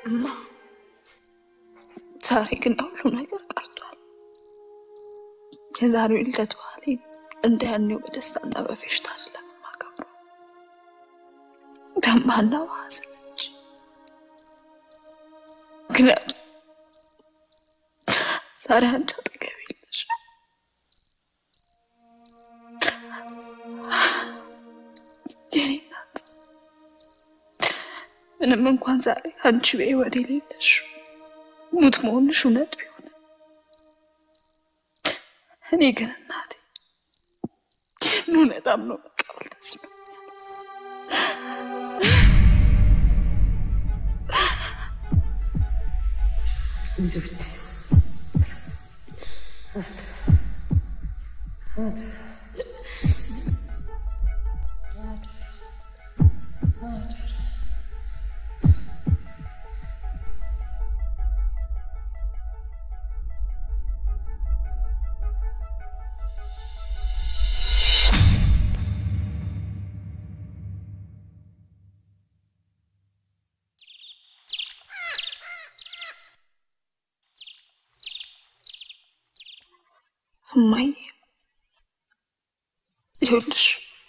እማ ዛሬ ግን ሁሉም ነገር ቀርቷል። የዛሬው ልደት በዓሌ እንደ ያኔው በደስታና በፌሽታ አይደለም የማከብረው፣ በእንባና በሐዘን እንጂ። ምክንያቱም ዛሬ አንቺ አጠገቤ የለሽም። የኔ እናት ምንም እንኳን ዛሬ አንቺ በሕይወት የሌለሽ ሙት መሆንሽ እውነት ቢሆን እኔ ግን እናቴ ይህን እውነታም ነው መቀበል ተስኖኛል። ልጆች እማዬ ይኸውልሽ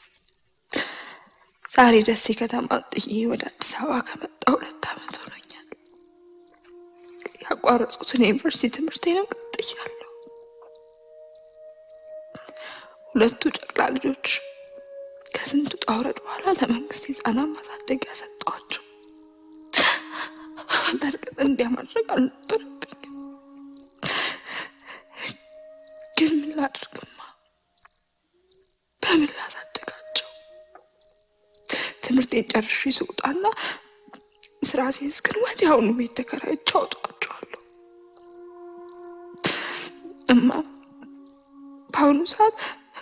ዛሬ ደሴ ከተማ ጥዬ ወደ አዲስ አበባ ከመጣ ሁለት ዓመት ሆኖኛል። ያቋረጥኩትን የዩኒቨርሲቲ ትምህርቴንም ቀጥያለሁ። ሁለቱ ጨቅላ ልጆች ከስንት ውጣ ውረድ በኋላ ለመንግስት የህፃናት ማሳደጊያ ሰጠኋቸው። በእርግጥ እንዲያ ማድረግ አልነበረብኝም፣ ግን ምን ላድርግማ? በምን ላሳድጋቸው? ትምህርቴን ጨርሼ ስውጣና ስራ ሲይዝ ግን ወዲያውኑ ቤት ተከራይቼ አውጣቸዋለሁ። እማ በአሁኑ ሰዓት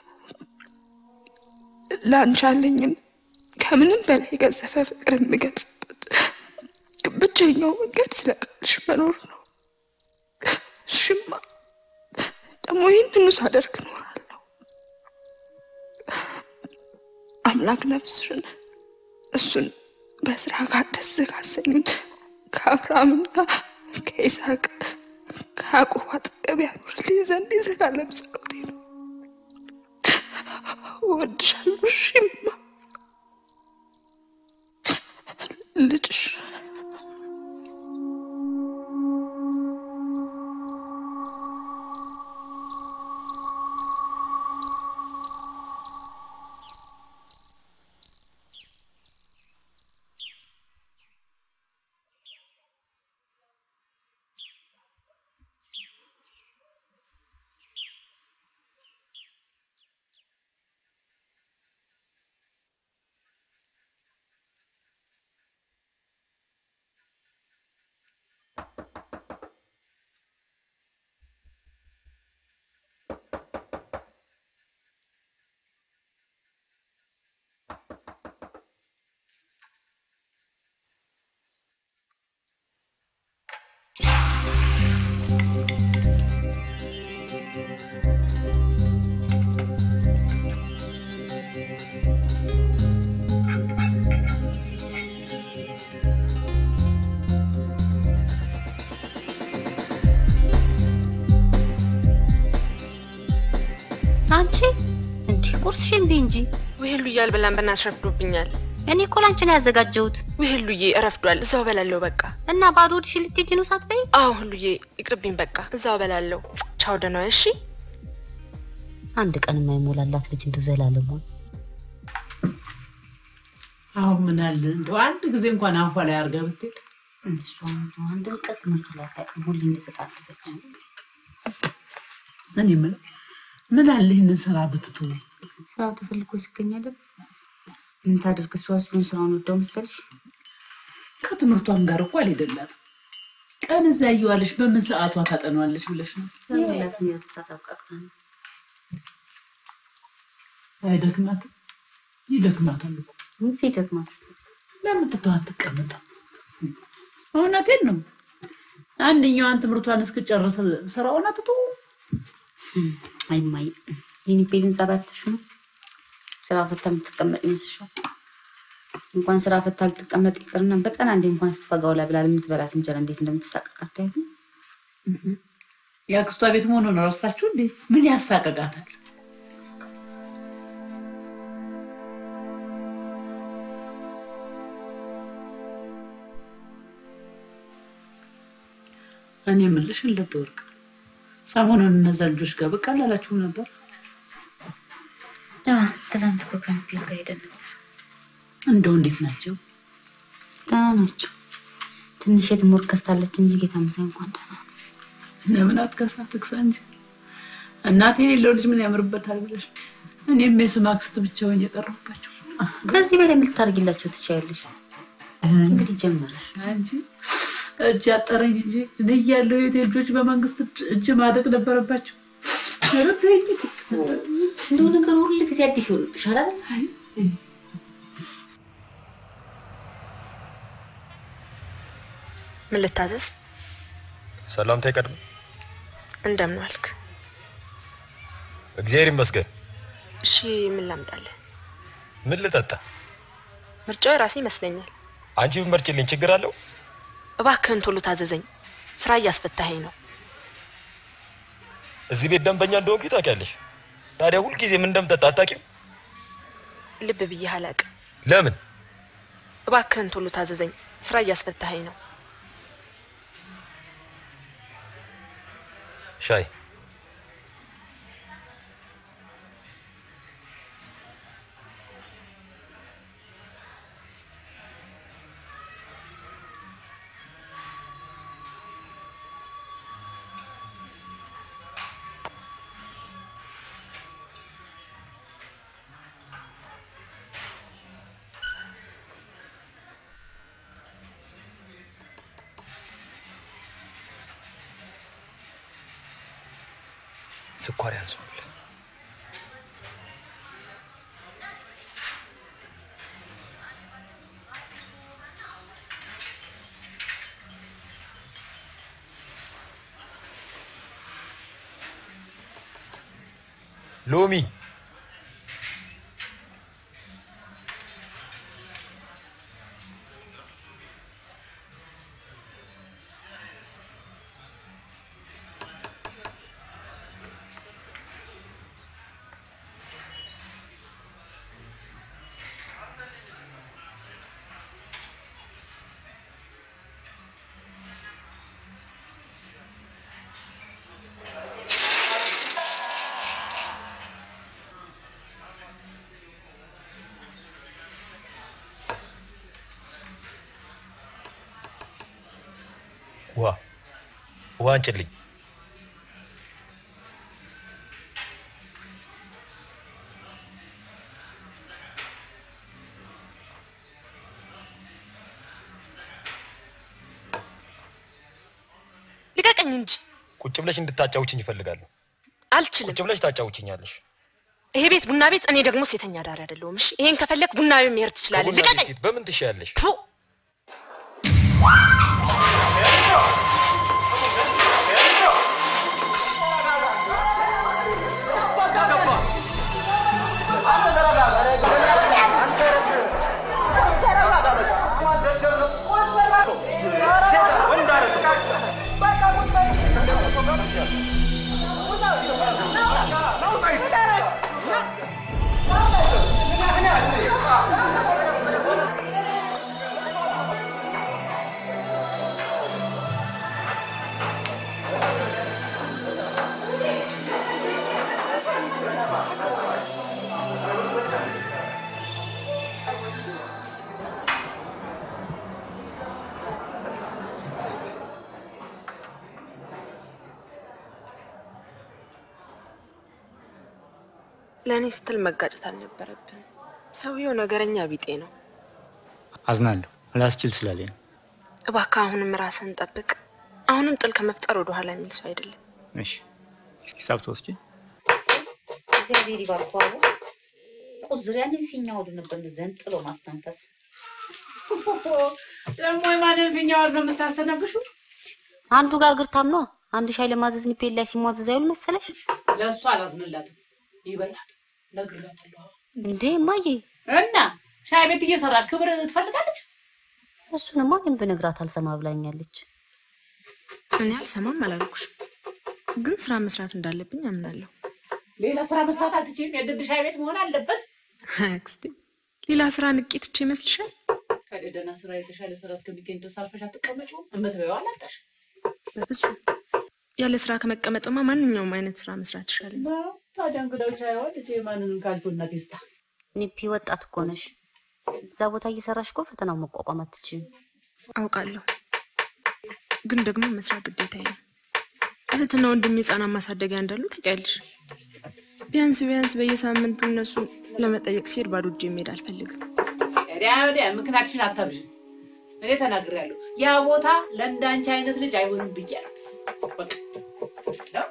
ለአንቺ ያለኝን ከምንም በላይ የገዘፈ ፍቅር የምገልጽበት ብቸኛው መንገድ ስለ ቃልሽ መኖር ነው። እሽማ ደግሞ ይህንኑ ሳደርግ እኖራለሁ። አምላክ ነፍስሽን እሱን በስራ ጋር ደስ ካሰኙት ከአብርሃምና ከይስሐቅ ከያዕቆብ አጠገብ ያኖርልኝ ዘንድ የዘላለም ጸሎቴ ነው። እወድሻለሁ። እሺማ ልጅሽ አንቺ እንዲህ ቁርስሽን ብይ እንጂ። ውህሉዬ አልበላም፣ በእናትሽ ረፍዶብኛል። እኔ እኮ ላንቺ ነው ያዘጋጀሁት። ውህሉዬ እረፍዷል፣ እዛው በላለሁ። በቃ እና ባዶ ሆድሽን ልትሄጂ ነው ሳትበይ? አዎ ሁሉዬ ይቅርብኝ፣ በቃ እዛው በላለሁ። ቻው፣ ደህና ዋይ። እሺ አንድ ቀን የማይሞላላት ልጅ እንደው ዘላለሙ አሁን ምን አለ እንደው አንድ ጊዜ እንኳን አፏ ላይ አድርጋ ብትሄድ እሷ አንድም ቀን ትምህርቱ ላይ ሳይቀር ሁሌ እንደተጣደፈች እኔ ምን ምን አለ ይህንን ስራ ብትቶ ስራው ተፈልጎ ሲገኛል። ምን ታደርግ እሷ እሱን ስራውን ወደው መሰልሽ? ከትምህርቷም ጋር እኮ አልሄደላትም። ቀን እዛ እየዋለች በምን ሰዓቷ ታጠኗለች ብለሽ ነው? ላት ተሳት አብቃቅታ ነው አይደክማትም? ይደክማታል እኮ ምን ይደክማት ለምን ትተው አትቀመጥም? እውነቴን ነው። አንደኛዋን ትምህርቷን እስክጨርስ ስራውን አትቶ አይማይ ይህን ቤልን ጸባያተሽ ነው ስራ ፈታ የምትቀመጥ ይመስልሻል? እንኳን ስራ ፈታ ልትቀመጥ ይቅርና በቀን አንዴ እንኳን ስትፈጋው ላይ ብላ የምትበላት እንጀራ እንዴት እንደምትሳቀቅ አታዩትም? የአክስቷ ቤት መሆኑን ረሳችሁ እንዴ? ምን ያሳቀቃታል? እኔ የምልሽ ለተወርቅ ሰሞኑን እነዛ ልጆች ጋር ብቅ አላላችሁም ነበር? አዎ፣ ትናንት እኮ ከሚል ጋር ሄደን ነበር። እንደው እንዴት ናቸው? ደህና ናቸው። ትንሽ የትምህርት ከስታለች እንጂ ጌታ መሳይ እንኳን ደህና ነው። ለምን አትከሳ ትክሳ እንጂ እናቴ የሌለው ልጅ ምን ያምርበታል ብለሽ እኔም የስም አክስት ብቻ ሆኜ የቀረሁባቸው ከዚህ በላይ ምን ልታደርጊላቸው ትችያለሽ? እንግዲህ ጀመረሽ። አንቺ እጅ አጠረኝ እንጂ እኔ እያለሁ የቴ ልጆች በመንግስት እጅ- እጅ ማደግ ነበረባቸው። ኧረ ተይኝ። እንደው ነገር ሁሉ ጊዜ አዲስ ይሆንብሻል አይደል? ምን ልታዘዝ? ሰላምታ ይቀድም። እንደምን ዋልክ? እግዚአብሔር ይመስገን። እሺ ምን ላምጣልህ? ምን ልጠጣ? ምርጫው የራሴ ይመስለኛል። አንቺ ብመርጭልኝ ችግር አለው? እባክህን ቶሎ ታዘዘኝ። ስራ እያስፈታኸኝ ነው። እዚህ ቤት ደንበኛ እንደሆንኩ ታውቂያለሽ። ታዲያ ሁልጊዜ ምን እንደምጠጣ አታውቂም? ልብ ብዬህ አላቅም። ለምን? እባክህን ቶሎ ታዘዘኝ። ስራ እያስፈታኸኝ ነው። ሻይ ስኳር ያንሷል። ሎሚ ውሃ ውሃ አንጭልኝ። ልቀቀኝ እንጂ ቁጭ ብለሽ እንድታጫውችኝ ይፈልጋለሁ። አልችልም። ቁጭ ብለሽ ታጫውችኛለሽ። ይሄ ቤት ቡና ቤት፣ እኔ ደግሞ ሴተኛ ዳሪ አይደለሁም። እሺ ይሄን ከፈለግ ቡና ቤት መሄድ ትችላለህ። ከቡና ቤት ልቀቀኝ። ሴት በምን ትሻያለሽ? ቱ ለእኔ ስትል መጋጨት አልነበረብን። ሰውየው ነገረኛ ቢጤ ነው። አዝናለሁ። ላስችል ስላለኝ ነው። እባክህ አሁንም ራስህን ጠብቅ። አሁንም ጥል ከመፍጠር ወደ ኋላ የሚል ሰው አይደለም። እሺ፣ ሂሳብ ተወስጂ። እግዚአብሔር ይባርኩ አሉ። ቁዝር ያንን ፊኛ ወዱ ነበር ዘንጥሎ ማስተንፈስ። ደግሞ የማንን ፊኛ ወርዶ የምታስተነፍሹ? አንዱ ጋር እግር ታምኗ አንድ ሻይ ለማዘዝ ኒፔል ላይ ሲሟዘዝ አይውል መሰለሽ ለእሱ አላዝንላትም። ይበላት ነግሬያታለሁ። እንዴ እማዬ እና ሻይ ቤት እየሰራች ክብር ትፈልጋለች። እሱንማ እኔም ብነግራት አልሰማ ብላኛለች። እኔ አልሰማም አላልኩሽ፣ ግን ስራ መስራት እንዳለብኝ አምናለሁ። ሌላ ስራ መስራት አትችይም። የግድ ሻይ ቤት መሆን አለበት። አክስቴ ሌላ ስራ ንቄት ትቼ ይመስልሻል? ታዲያ ደህና ስራ የተሻለ ስራ እስከሚገኝ ድረስ አርፈሽ አትቀመጪውም? እምትበይው አላጣሽ። በፍጹም ያለ ስራ ከመቀመጥማ ማንኛውም አይነት ስራ መስራት ይሻለኝ። ታዲያ እንግዳዎች አይሆን ልጅ ማንንም ካልኩ እናት ይስጣ። ኒፒ ወጣት እኮ ነሽ። እዛ ቦታ እየሰራሽ እኮ ፈተናው መቋቋም አትችይም። አውቃለሁ፣ ግን ደግሞ መስራት ግዴታዬ ነው። እህትና ወንድም የህፃናት ማሳደጊያ እንዳሉ ታውቂያለሽ። ቢያንስ ቢያንስ በየሳምንቱ እነሱን ለመጠየቅ ሲሄድ ባዶ እጄ መሄድ አልፈልግም። ወዲያ ወዲያ ምክንያትሽን አታብዥ። እኔ ተናግሬያለሁ። ያ ቦታ ለእንዳንቺ አይነት ልጅ አይሆንም ብያለሁ። በቃ ነው።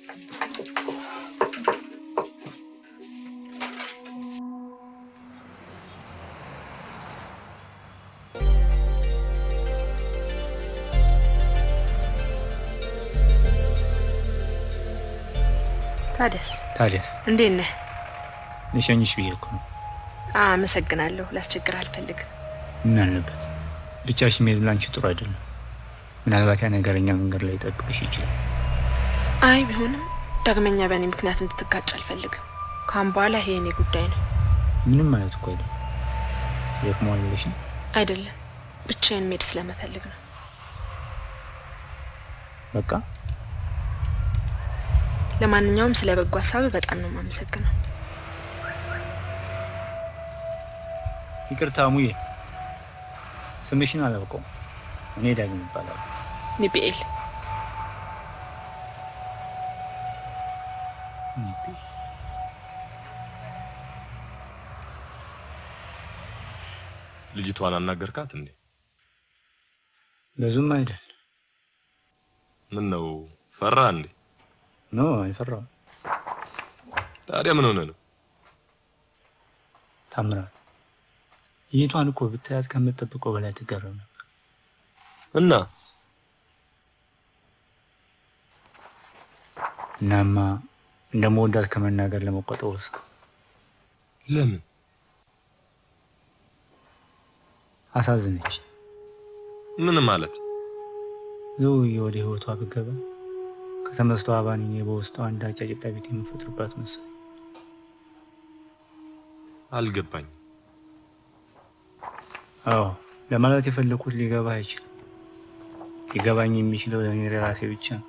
ታዲያስ ታዲያስ እንዴት ነህ? ልሸኝሽ ብዬ እኮ ነው። አመሰግናለሁ። ላስቸግር አልፈልግም። ምን አለበት ብቻሽ መሄድ ላንቺ ጥሩ አይደለም። ምናልባት ያ ነገረኛ መንገድ ላይ ይጠብቅሽ ይችላል። አይ ቢሆንም ዳግመኛ በእኔ ምክንያት እንድትጋጭ አልፈልግም። ካሁን በኋላ ይሄ የኔ ጉዳይ ነው። ምንም ማለት እኮ አይደለም። ደክሞሃል ብለሽ ነው? አይደለም ብቻዬን መሄድ ስለመፈልግ ነው። በቃ ለማንኛውም ስለ በጎ ሀሳብ በጣም ነው የማመሰግነው። ይቅርታ ሙዬ፣ ስምሽን አላውቀውም። እኔ ዳግም ይባላል። ኒቢኤል ልጅቷን አናገርካት እንዴ? ብዙም አይደል። ምን ነው ፈራ እንዴ? ኖ አይፈራም። ታዲያ ምን ሆነ ነው? ታምራት ልጅቷን እኮ ብታያት ከምትጠብቀው በላይ ትገረም ነበር። እና እናማ እንደምወዳት ከመናገር ለመቆጠብ ወሰንኩ። ለምን? አሳዝነች። ምን ማለት ዘውዬ ወደ ህይወቷ ብገባ ከተመስቶ አባን እኔ በውስጧ አንድ አጫጭጣ ቤት የምፈጥርባት መሰለኝ። አልገባኝ። አዎ ለማለት የፈለኩት ሊገባ አይችልም። ሊገባኝ የሚችለው ለእኔ ለራሴ ብቻ ነው።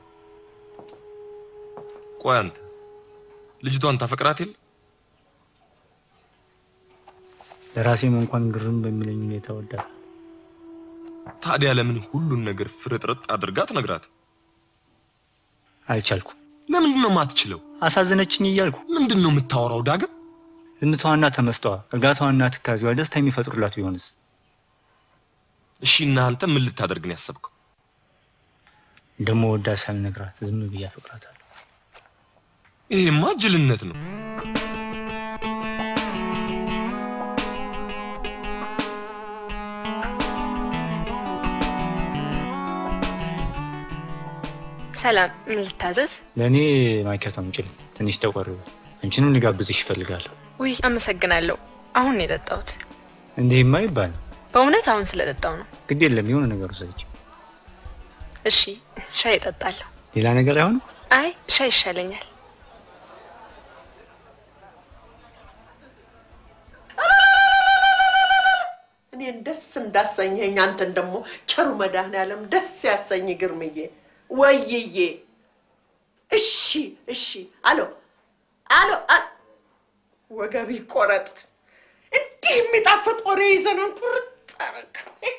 ቆይ አንተ ልጅቷን ታፈቅራት የለ? ለራሴም እንኳን ግርም በሚለኝ ሁኔታ ወዳታል። ታዲያ ለምን ሁሉን ነገር ፍርጥርጥ አድርጋ ትነግራት? አልቻልኩም። ለምንድን ነው የማትችለው? አሳዘነችኝ እያልኩ ምንድን ነው የምታወራው ዳግም? ዝምታዋና ተመስጠዋ፣ እርጋታዋና ትካዜዋ ደስታ የሚፈጥሩላት ቢሆንስ? እሺ እናንተ ምን ልታደርግ ነው ያሰብከው? ደግሞ ወዳት ሳልነግራት ዝም ብዬ አፈቅራታለሁ። ይሄማ ጅልነት ነው። ሰላም፣ ምን ልታዘዝ? ለእኔ ማኪያቶ አምጪልኝ። ትንሽ ጠቆር በል። አንቺንም ልጋብዝሽ እፈልጋለሁ። ውይ አመሰግናለሁ። አሁን ነው የጠጣሁት። እንዲህማ ይባል በእውነት አሁን ስለጠጣው ነው። ግድ የለም የሆነ ነገር ውሰጅ። እሺ ሻይ እጠጣለሁ። ሌላ ነገር አይሆንም። አይ ሻይ ይሻለኛል። እኔን ደስ እንዳሰኘኝ አንተን ደግሞ ቸሩ መድኃኔዓለም ደስ ያሰኝ ግርምዬ፣ ወይዬ። እሺ እሺ። አሎ አሎ፣ አ- ወገብ ይቆረጥ። እንዲህ የሚጣፍጥ ወሬ ይዘናን ቁርጥ አረግ።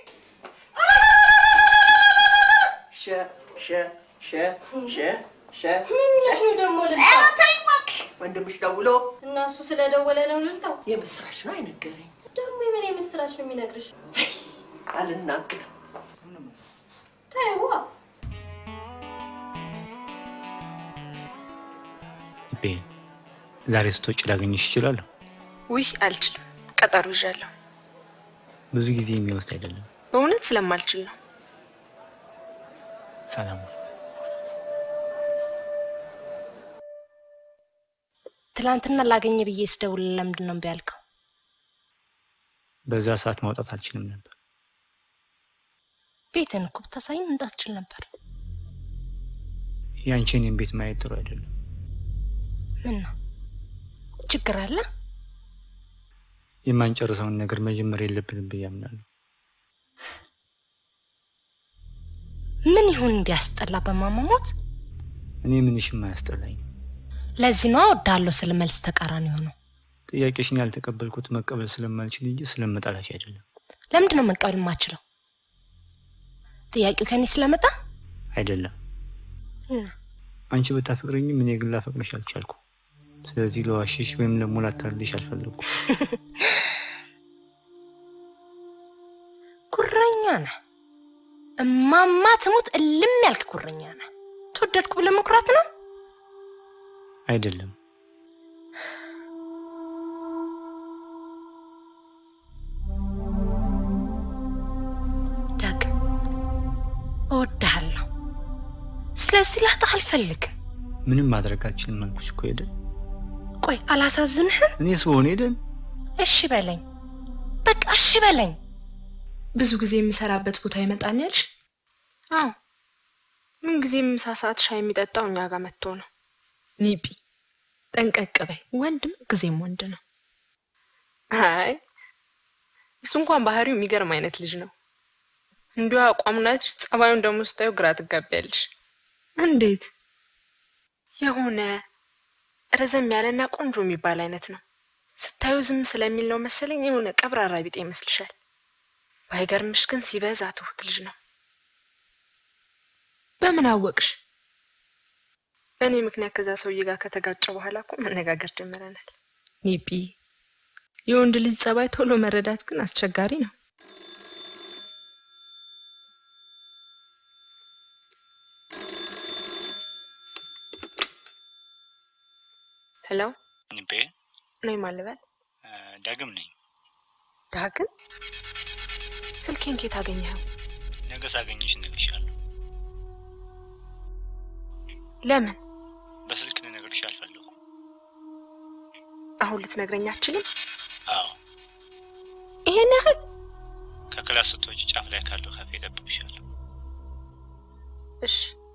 ሸ ሸ ሸ ሸ ሸ ምንሽ ነው ደግሞ ኧረ ልልታው? ተይ እባክሽ፣ ወንድምሽ ደውሎ እና እሱ ስለደወለ ነው ልልታው? የምስራች ነው አይነገረኝ። ደግሞ የምን የምስራች ነው የሚነግርሽ? አልናገርም። ተይዋ። ልቤ ዛሬ ስትወጪ ላገኝሽ እችላለሁ? ውይ አልችልም፣ ቀጠሮ ይዣለሁ። ብዙ ጊዜ የሚወስድ አይደለም። በእውነት ስለማልችል ነው። ሰላም ትላንትና ላገኘ ብዬ ስደውል ለምንድን ነው እምቢ ያልከው? በዛ ሰዓት ማውጣት አልችልም ነበር። ቤትን እኮ ብታሳይ መምጣት ትችል ነበር። ያንቺ እኔን ቤት ማየት ጥሩ አይደለም። ምን ነው ችግር አለ? የማንጨርሰውን ነገር መጀመር የለብንም ብዬ አምናለሁ። ምን ይሁን እንዲያስጠላ በማማሞት እኔ ምንሽም አያስጠላኝ። ለዚህ ነው እወድሃለሁ ስል መልስ ተቃራኒ ሆነው። ጥያቄሽን ያልተቀበልኩት መቀበል ስለማልችል እንጂ ስለመጣላሽ አይደለም። ለምንድን ነው መቀበል የማችለው? ጥያቄው ከኔ ስለመጣ አይደለም እና አንቺ ብታፈቅረኝም እኔ ግን ላፈቅርሽ አልቻልኩ። ስለዚህ ለዋሽሽ ወይም ደግሞ ላታልልሽ አልፈለግኩም። ጉረኛ ነህ። እማማ ትሙት እልም ያልክ ጉረኛ ነህ። ተወደድኩ ብለህ መኩራት ነው። አይደለም ዳግም እወድሃለሁ። ስለዚህ ላጣህ አልፈልግም። ምንም ማድረግ አልችልም አልኩሽ እኮ ሄደን። ቆይ አላሳዝንህም? እኔስ በሆነ ሄደን እሺ በለኝ፣ በቃ እሺ በለኝ። ብዙ ጊዜ የምሰራበት ቦታ ይመጣል ያልሽ? አዎ፣ ምን ጊዜ ምሳ ሰዓት ሻይ የሚጠጣው እኛ ጋር መጥቶ ነው። ኒጲ ጠንቀቅ በይ፣ ወንድ ምን ጊዜም ወንድ ነው። አይ እሱ እንኳን ባህሪው የሚገርም አይነት ልጅ ነው። እንዲሁ አቋሙን አይተሽ ጸባዩን ደግሞ ስታዩ ግራ ትጋቢያለሽ። እንዴት? የሆነ ረዘም ያለና ቆንጆ የሚባል አይነት ነው። ስታዩ ዝም ስለሚል ነው መሰለኝ የሆነ ቀብራራ ቢጤ ይመስልሻል። ባይገርምሽ ግን ሲበዛ ትሁት ልጅ ነው። በምን አወቅሽ? በእኔ ምክንያት ከዛ ሰውዬ ጋር ከተጋጨ በኋላ እኮ መነጋገር ጀምረናል። ኒጲ የወንድ ልጅ ጸባይ ቶሎ መረዳት ግን አስቸጋሪ ነው። ሄሎ ንቤ ነይ ማልበል ዳግም ነኝ። ዳግም ስልኬን ኬት አገኘኸው? ነገ ሳገኝሽ እነግርሻለሁ። ለምን በስልክ ልነግርሽ አልፈለኩም። አሁን ልትነግረኝ አትችልም? አዎ ይሄን ያህል ከክላስ ስትወጪ ጫፍ ላይ ካለው ካፌ እጠብቅሻለሁ። እሺ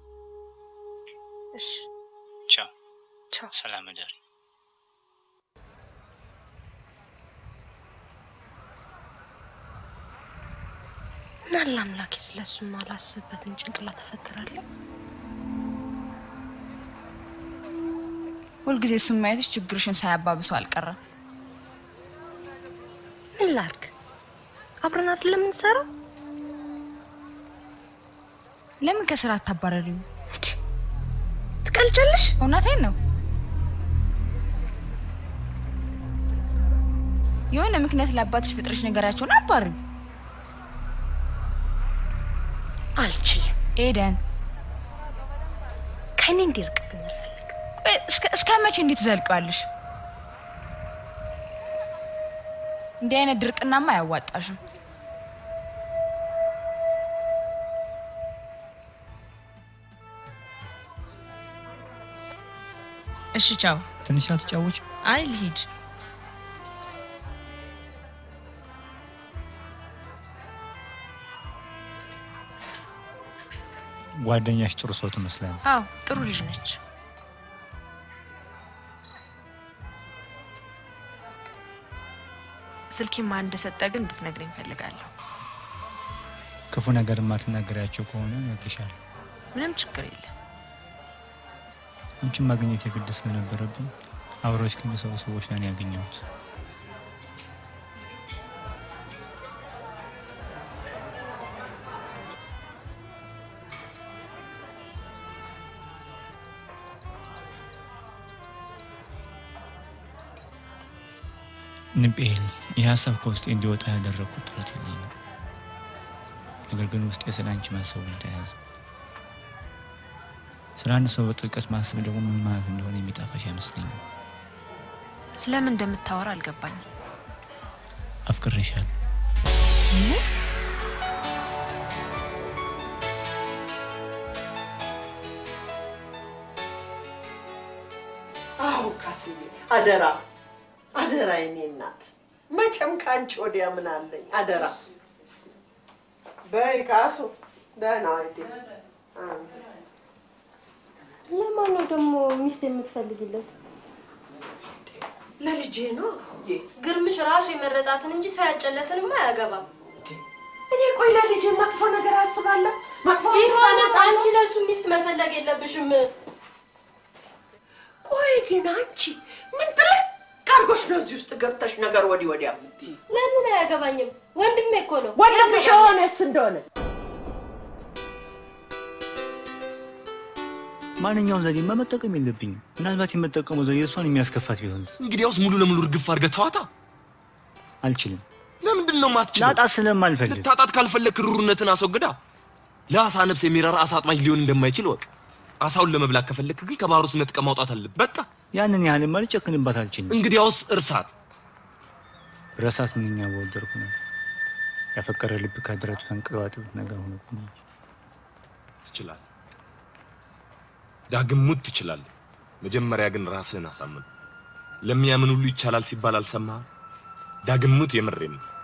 እሺ፣ ቻው ቻው። ሰላም እደሪ። ምናለ አምላኬ ስለሱ ማላስብበትን ጭንቅላት ተፈጥራለሁ። ሁልጊዜ እሱን ማየትሽ ችግርሽን ሳያባብሰው አልቀረም። ምን ላድርግ? አብረን አይደለም የምንሰራው? ለምን ከስራ አታባረሪው? ትቀልጃለሽ? እውነቴን ነው። የሆነ ምክንያት ለአባትሽ ፍጥረሽ ነገራቸውን አባሪው። አልችልም። ኤደን ከእኔ እንዲርቅብኝ አልፈልግም። ቆይ እስከ እስከ መቼ እንዴት ትዘልቀዋለሽ? እንዲህ አይነት ድርቅናማ አያዋጣሽም። እሺ ቻው። ትንሽ አትጫወች? አይ ልሂድ። ጓደኛሽ ጥሩ ሰው ትመስላለች። አዎ ጥሩ ልጅ ነች። ስልኬን ማን እንደሰጠ ግን እንድትነግረኝ እፈልጋለሁ። ክፉ ነገር የማትናገሪያቸው ከሆነ እነግርሻለሁ። ምንም ችግር የለም። አንቺን ማግኘት የግድ ስለነበረብኝ አብረውሽ ከሚሰሩ ሰዎች ላይ ነው ያገኘሁት። ንቤል ይህ ሀሳብ ከውስጤ እንዲወጣ ያደረግኩት ጥረት የለኝም። ነገር ግን ውስጤ ስለ አንቺ ማሰቡ እንደያዘ ስለ አንድ ሰው በጥልቀት ማሰብ ደግሞ ምን ማለት እንደሆነ የሚጠፋሽ አይመስለኝም። ስለምን እንደምታወራ አልገባኝም። አፍቅሬሻለሁ። አዎ ካስዬ፣ አደራ አደራ፣ የኔ እናት መቼም ከአንቺ ወዲያ ምን አለኝ? አደራ በይ ካሱ ደህና ዋይቴ። ለማን ነው ደግሞ ሚስት የምትፈልግለት? ለልጄ ነው። ግርምሽ ራሱ የመረጣትን እንጂ ሰው ያጨለትንማ አያገባም። እኔ ቆይ ለልጄ መጥፎ ነገር አስባለሁ። መጥፎ ሚስት ቢሆንም አመጣለሁ። አንቺ ለሱ ሚስት መፈለግ የለብሽም። ቆይ ግን አንቺ ምን ጥልቅ አድርጎሽ ነው እዚህ ውስጥ ገብተሽ ነገር ወዲህ ወዲያ የምትይው? ለምን አያገባኝም? ወንድሜ እኮ ነው። ወንድምሽ ያገባኛል። የሆነስ እንደሆነ ማንኛውም ዘዴማ መጠቀም የለብኝም። ምናልባት የምጠቀመው ዘዴ እሷን የሚያስከፋት ቢሆንስ? እንግዲያውስ ሙሉ ለሙሉ እርግፍ አድርገህ ተዋታ። አልችልም። ለምንድን ነው የማትችለው? ላጣት ስለማልፈልግ ልታጣት ካልፈለግ ሩርነትን አስወግዳ። ለአሳ ነፍስ የሚራራ አሳ አጥማጅ ሊሆን እንደማይችል ወቅ። አሳውን ለመብላት ከፈለክ ግን ከባህር ውስጥ ነጥቀህ ማውጣት አለብህ። በቃ ያንን ያህልማ ልጨክንባት አልችልም። እንግዲያውስ እርሳት። ረሳት ምንኛ በወደድኩ ነው። ያፈቀረ ልብ ከድረት ፈንቅሎ አጥብት ነገር ሆኖብኝ ትችላለህ። ዳግም ሙት ትችላለህ። መጀመሪያ ግን ራስህን አሳምን። ለሚያምን ሁሉ ይቻላል ሲባል አልሰማህም? ዳግም ሙት። የምሬን ነው።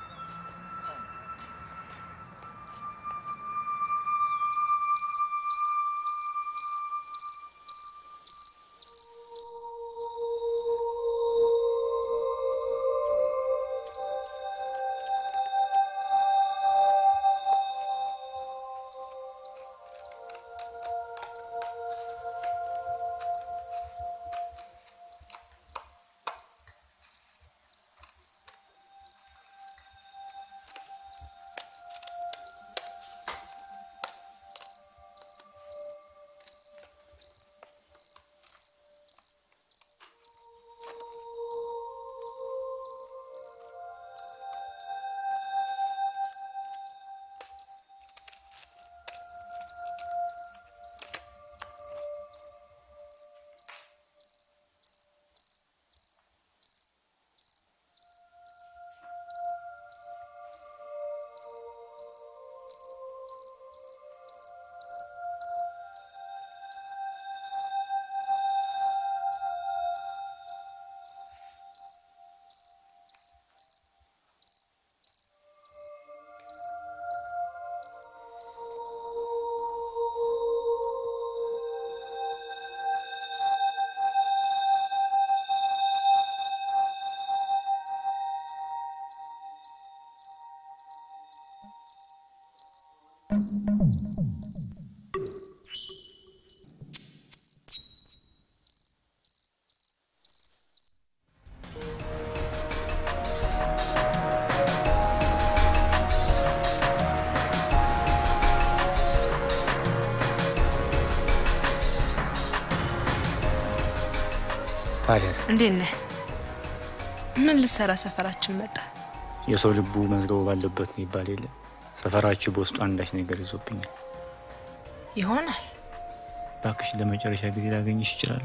ታዲያስ እንዴት ነህ? ምን ልትሰራ ሰፈራችን መጣ? የሰው ልቡ መዝገቡ ባለበት ነው ይባል የለ ሰፈራችሁ በውስጡ አንዳች ነገር ይዞብኛል። ይሆናል። እባክሽ ለመጨረሻ ጊዜ ላገኝሽ ይችላሉ?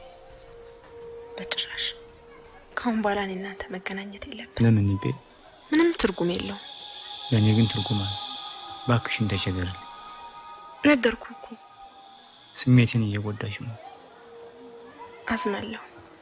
በጭራሽ ከአሁን በኋላ እኔ እናንተ መገናኘት የለብን። ለምን ይቤ ምንም ትርጉም የለውም። ለእኔ ግን ትርጉም አለ። እባክሽን ተቸገርልኝ። ነገርኩ እኮ ስሜትን እየጎዳሽ ነው። አዝናለሁ።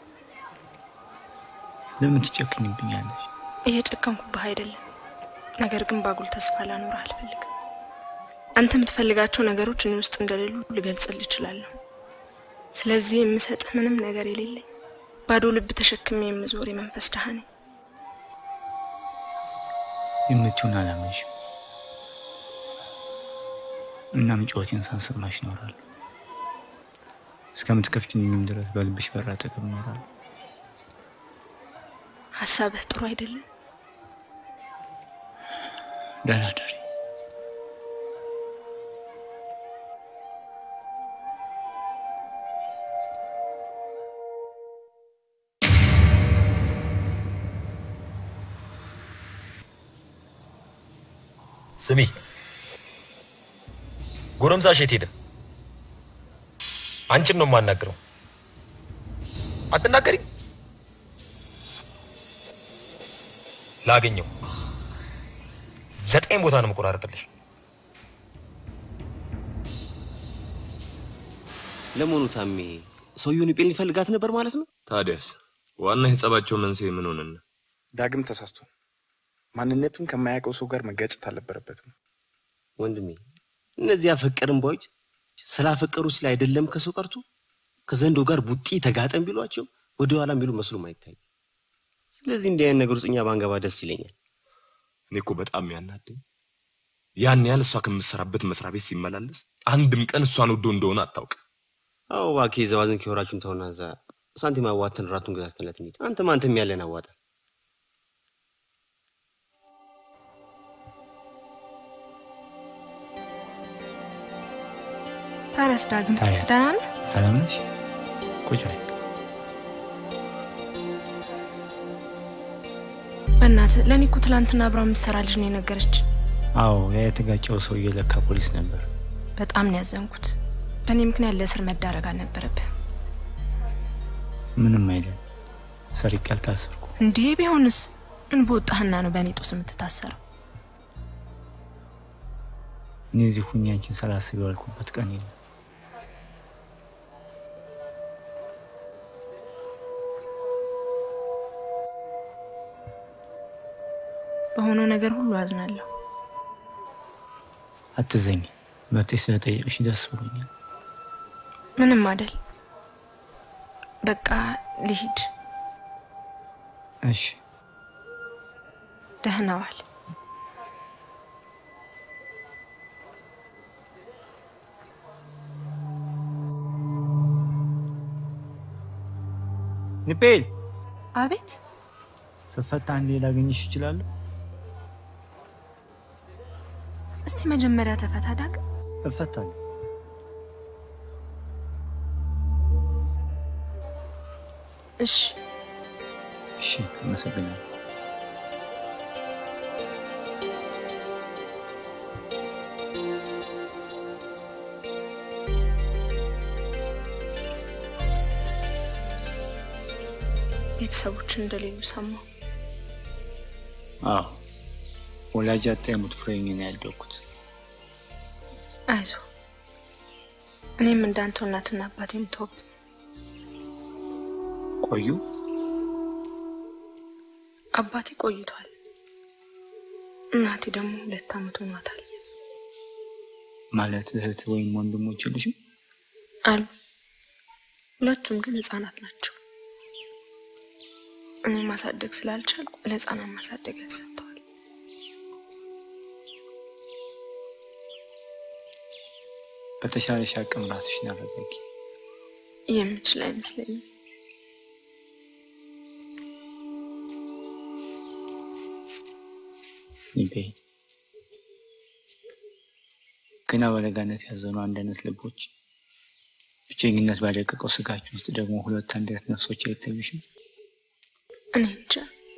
ለምን ትጨክኝብኛለሽ? እየጨከንኩብህ አይደለም፣ ነገር ግን ባጉል ተስፋ ላኖርህ አልፈልግም። አንተ የምትፈልጋቸው ነገሮች እኔ ውስጥ እንደሌሉ ልገልጽልህ እችላለሁ። ስለዚህ የምሰጥህ ምንም ነገር የሌለኝ ባዶ ልብ ተሸክሜ የምዞር የመንፈስ ድሃ ነኝ። የምትሆን አላመንሽም። እናም ጩኸቴን ሳንሰማሽ እኖራለሁ። እስከምትከፍችኝም ድረስ በልብሽ በር አጠገብ እኖራለሁ። ሀሳብህ ጥሩ አይደለም። ደህና ደሪ። ስሚ፣ ጎረምሳሽ የት ሄደ? አንቺን ነው የማናግረው። አትናገሪ። ላገኘው ዘጠኝ ቦታ ነው የምቆራረጥልሽ። ለመሆኑ ታሜ ሰውየውን ጴል ሊፈልጋት ነበር ማለት ነው? ታዲያስ ዋና የጸባቸው መንስኤ ምን ሆነና? ዳግም ተሳስቷል። ማንነቱን ከማያውቀው ሰው ጋር መጋጨት አልነበረበትም። ወንድሜ እነዚህ ያፈቀርን ባዮች ስላፈቀሩ ስለ አይደለም ከሰው ቀርቶ ከዘንዶ ጋር ቡጢ ተጋጠም ቢሏቸው ወደ ኋላ የሚሉ መስሎም አይታይ። ስለዚህ እንዲህ አይነት ነገር ውስጥ እኛ ባንገባ ደስ ይለኛል። እኔ እኮ በጣም ያናደኝ ያን ያህል እሷ ከምትሰራበት መስሪያ ቤት ሲመላለስ አንድም ቀን እሷን ወዶ እንደሆነ አታውቅ። አዎ እባክህ የዘባዝን ከወራችሁን ተውና እዛ ሳንቲም አዋተን ራቱን ገዛዝተንለት እንሂድ። አንተም አንተም ያለን አዋጣ። ታዲያስ ዳግም ታዲያስ? ደህና ነህ? ሰላም ነሽ? ቁጭ በይ። በእናትህ ለእኔ እኮ ትላንትና አብራ የምትሰራ ልጅ ነው የነገረች። አዎ ያ የተጋጨው ሰውዬ ለካ ፖሊስ ነበር። በጣም ነው ያዘንኩት። በእኔ ምክንያት ለእስር መዳረግ አልነበረብህ። ምንም አይደል። ሰርቄ አልታሰርኩ። እንዴ ቢሆንስ ምን በወጣህና ነው በእኔ ጦስ የምትታሰረው? እኔ እዚህ ሁኜ አንቺን ሳላስብ የዋልኩበት ቀን የለም። በሆነው ነገር ሁሉ አዝናለሁ። አትዘኝ። መብቴ ስለጠየቅሽ ደስ ብሎኛል። ምንም አይደል። በቃ ልሂድ። እሺ ደህና ዋል። ንፔል አቤት ስፈታ አንዴ ላገኝሽ እችላለሁ? እስቲ መጀመሪያ ተፈታ ዳግም። እፈታለሁ። እሺ እሺ፣ አመሰግናለሁ። ቤተሰቦችን እንደሌሉ ሰማሁ። አዎ ወላጅ አጣ የሙት ፍሬኝ ነው ያደግኩት። አይዞ እኔም እንዳንተው እናትና አባቴ የምትወብ ቆዩ አባቴ ቆይቷል። እናቴ ደግሞ ሁለት ዓመት ሆኗታል። ማለት እህት ወይም ወንድሞች የሉሽም? አሉ ሁለቱም ግን ህጻናት ናቸው። እኔ ማሳደግ ስላልቻልኩ ለህፃናት ማሳደጊያ ተሰጥተዋል። በተሻለሽ አቅም ራስሽን አረጋጊ። የምችል አይመስለኝም። ይቤ ገና በለጋነት ያዘኑ አንድ አይነት ልቦች ብቸኝነት ባደቀቀው ስጋችን ውስጥ ደግሞ ሁለት አንድ አይነት ነፍሶች አይታዩሽም? እኔ እንጃ።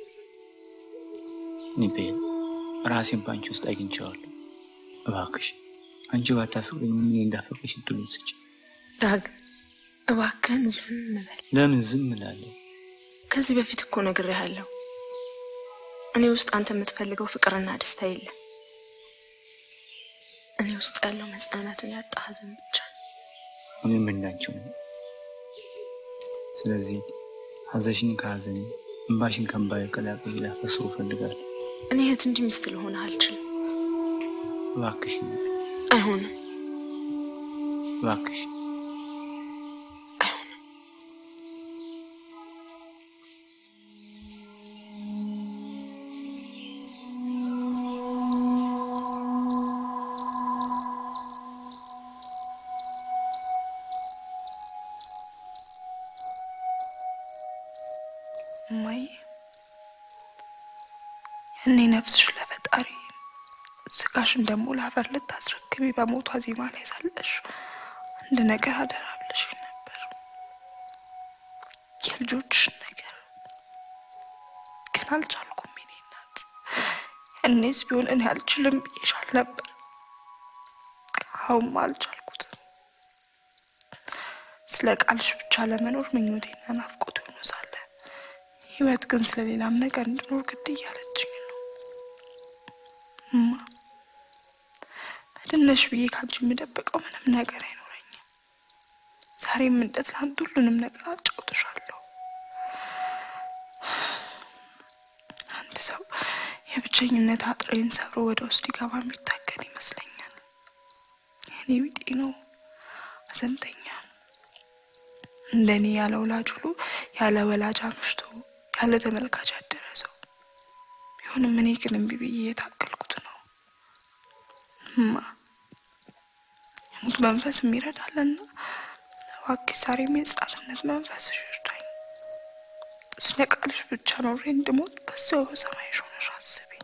ኒቤ ራሴን በአንቺ ውስጥ አግኝቼዋለሁ። እባክሽ አንቺ ባታፈቅሪኝ ምን እንዳፈቅርሽ እድሉን ስጭ። ዳግም እባክህን ዝም በል። ለምን ዝም እላለሁ? ከዚህ በፊት እኮ ነግሬሃለሁ። እኔ ውስጥ አንተ የምትፈልገው ፍቅርና ደስታ የለም። እኔ ውስጥ ያለው መጽናናትን ያጣ ሐዘን ብቻ ነው። እኔም እንዳንቺው ነኝ። ስለዚህ ሐዘንሽን ከሐዘኔ እንባሽን ከእንባዬ ቀላቅዬ ላፈስሮ እፈልጋለሁ። እኔ እህት እንጂ ሚስት ልሆንህ አልችልም። እባክሽ አይሆንም። እባክሽ እማዬ እኔ ነፍስሽ ለፈጣሪ ስጋሽን ደግሞ ለአፈር ልታስረክቢ በሞቷ ዜማ ላይ ሳለሽ አንድ ነገር አደራ ብለሽ ነበር፣ የልጆችሽን ነገር ግን አልቻልኩም። የኔ እናት እኔስ ቢሆን እኔ አልችልም ብዬሻል ነበር። አሁንማ አልቻልኩትም። ስለ ቃልሽ ብቻ ለመኖር ምኞቴና ናፍቆት ሆኖ ሳለ ህይወት ግን ስለሌላም ነገር እንድኖር ግድ እያለችኝ ነው። እማ በድነሽ ብዬ ካንቺ የምደብቀው ምንም ነገር አይኖረኝም። ዛሬም እንደ ትናንት ሁሉንም ነገር አጫውትሻለሁ። አንድ ሰው የብቸኝነት አጥሬን ሰብሮ ወደ ውስጥ ሊገባ የሚታገል ይመስለኛል። የኔ ቢጤ ነው፣ አዘንተኛ እንደኔ ያለ ወላጅ ሁሉ ያለ ወላጅ አምሽቶ ያለ ተመልካች ያደረ ሰው ቢሆንም እኔ ግን እምቢ ብዬ የታገልኩት ነው። እማ የሙት መንፈስ የሚረዳልና እባክሽ ዛሬም የሕፃንነት መንፈስ ይርዳኝ። ስነቃልሽ ብቻ ኖሬ እንድሞት በሰው በሰማይሽ ሆነሽ አስቢኝ።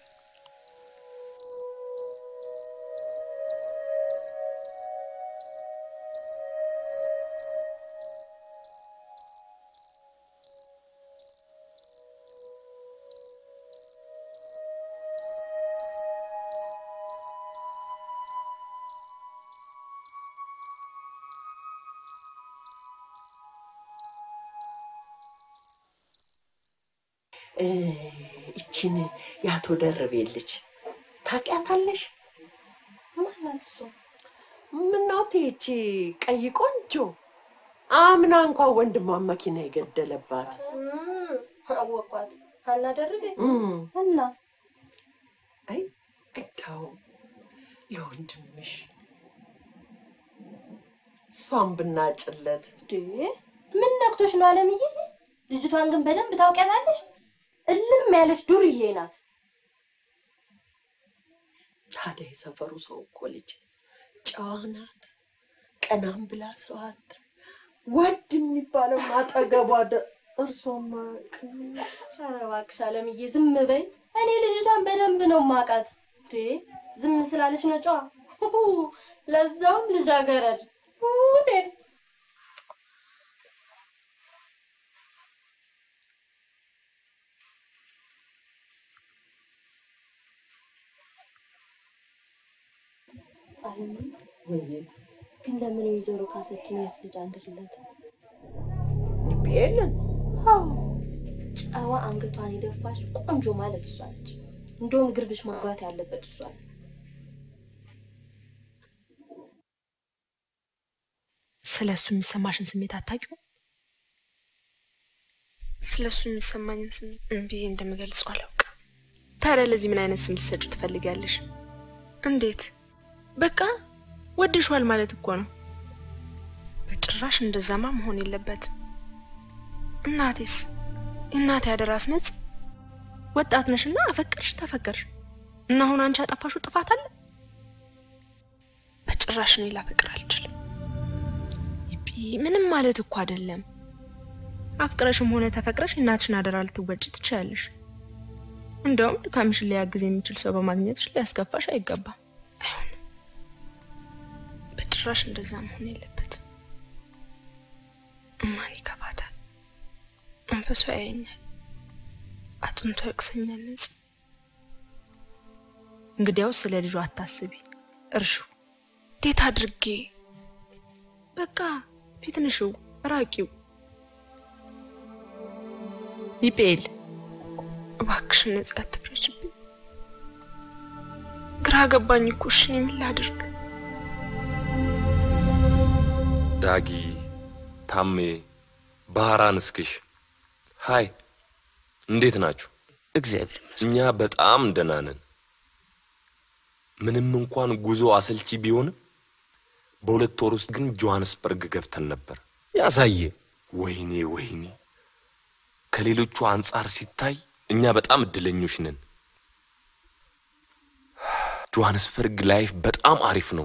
እ፣ ይችን የአቶ ደርቤ ልጅ ታውቂያታለሽ? ማናት እሱ? ምነው ይቺ ቀይ ቆንጆ አምና እንኳን ወንድሟን መኪና የገደለባት እም፣ አወኳት። ሀና ደርቤ እም፣ እና አይ እንደው ለወንድምሽ እሷን ብናጭለት ዴ ምን ነክቶሽ ነው አለምዬ? ልጅቷን ግን በደንብ ታውቂያታለሽ? እልም ያለች ዱርዬ ናት። ታዲያ የሰፈሩ ሰው እኮ ልጅ ጨዋ ናት። ቀናም ብላ ሰው አታ ወድ የሚባለው አጠገቧ ደ- እርሶማ ኧረ እባክሽ አለምዬ ዝም በይ። እኔ ልጅቷን በደንብ ነው ማውቃት። ዴ ዝም ስላለች ነው ጨዋ። ሁሁ፣ ለዛውም ልጃገረድ ውዴ አለምዬ ወይ ግን ለምን ወይዘሮ ካሰችን የት ልጅ አንድርለት? የለን አዎ ጨዋ አንገቷን የደፋች ቆንጆ ማለት እሷ ነች። እንደውም ግርብሽ ማግባት ያለበት እሷ ነው። ስለ እሱ የሚሰማሽን ስሜት አታውቂውም? ስለ እሱ የሚሰማኝን ስሜት ምን ብዬ እንደምገልጸው አላውቅም። ታዲያ ለዚህ ምን አይነት ስም ልትሰጪው ትፈልጊያለሽ? እንዴት? በቃ ወድሿል ማለት እኮ ነው። በጭራሽ እንደዛማ መሆን የለበትም። እናቴስ የእናቴ አደራስ ነጽ ወጣት ነሽና አፈቀርሽ ተፈቀርሽ እና አሁን አንቺ አጠፋሹ ጥፋት አለ? በጭራሽ እኔ ላፈቅር አልችልም። ይቢ ምንም ማለት እኮ አይደለም። አፍቅረሽም ሆነ ተፈቅረሽ የእናትሽን አደራ ልትወጪ ትችያለሽ። እንደውም ድካምሽን ሊያግዝ የሚችል ሰው በማግኘትሽ ሊያስከፋሽ አይገባም። አይሆንም፣ በጭራሽ እንደዛ መሆን የለበትም። እማን ይከፋታል፣ መንፈሱ ያየኛል፣ አጥንቶ ያቅሰኛል። ነጽ እንግዲያውስ ስለ ልጁ አታስቢ፣ እርሹ። እንዴት አድርጌ በቃ ፊትንሽው ራቂው። ይጴል እባክሽን ነጽ አትፍረጅብኝ። ግራ ገባኝ እኮ እሺ፣ እኔ ምን ላድርግ? ዳጊ፣ ታሜ፣ ባህራን፣ እስክሽ ሀይ፣ እንዴት ናችሁ? እግዚአብሔር እኛ በጣም ደህና ነን። ምንም እንኳን ጉዞ አሰልቺ ቢሆንም በሁለት ወር ውስጥ ግን ጆሐንስበርግ ገብተን ነበር። ያሳየ ወይኔ ወይኔ፣ ከሌሎቹ አንጻር ሲታይ እኛ በጣም እድለኞች ነን። ጆሐንስበርግ ላይፍ በጣም አሪፍ ነው።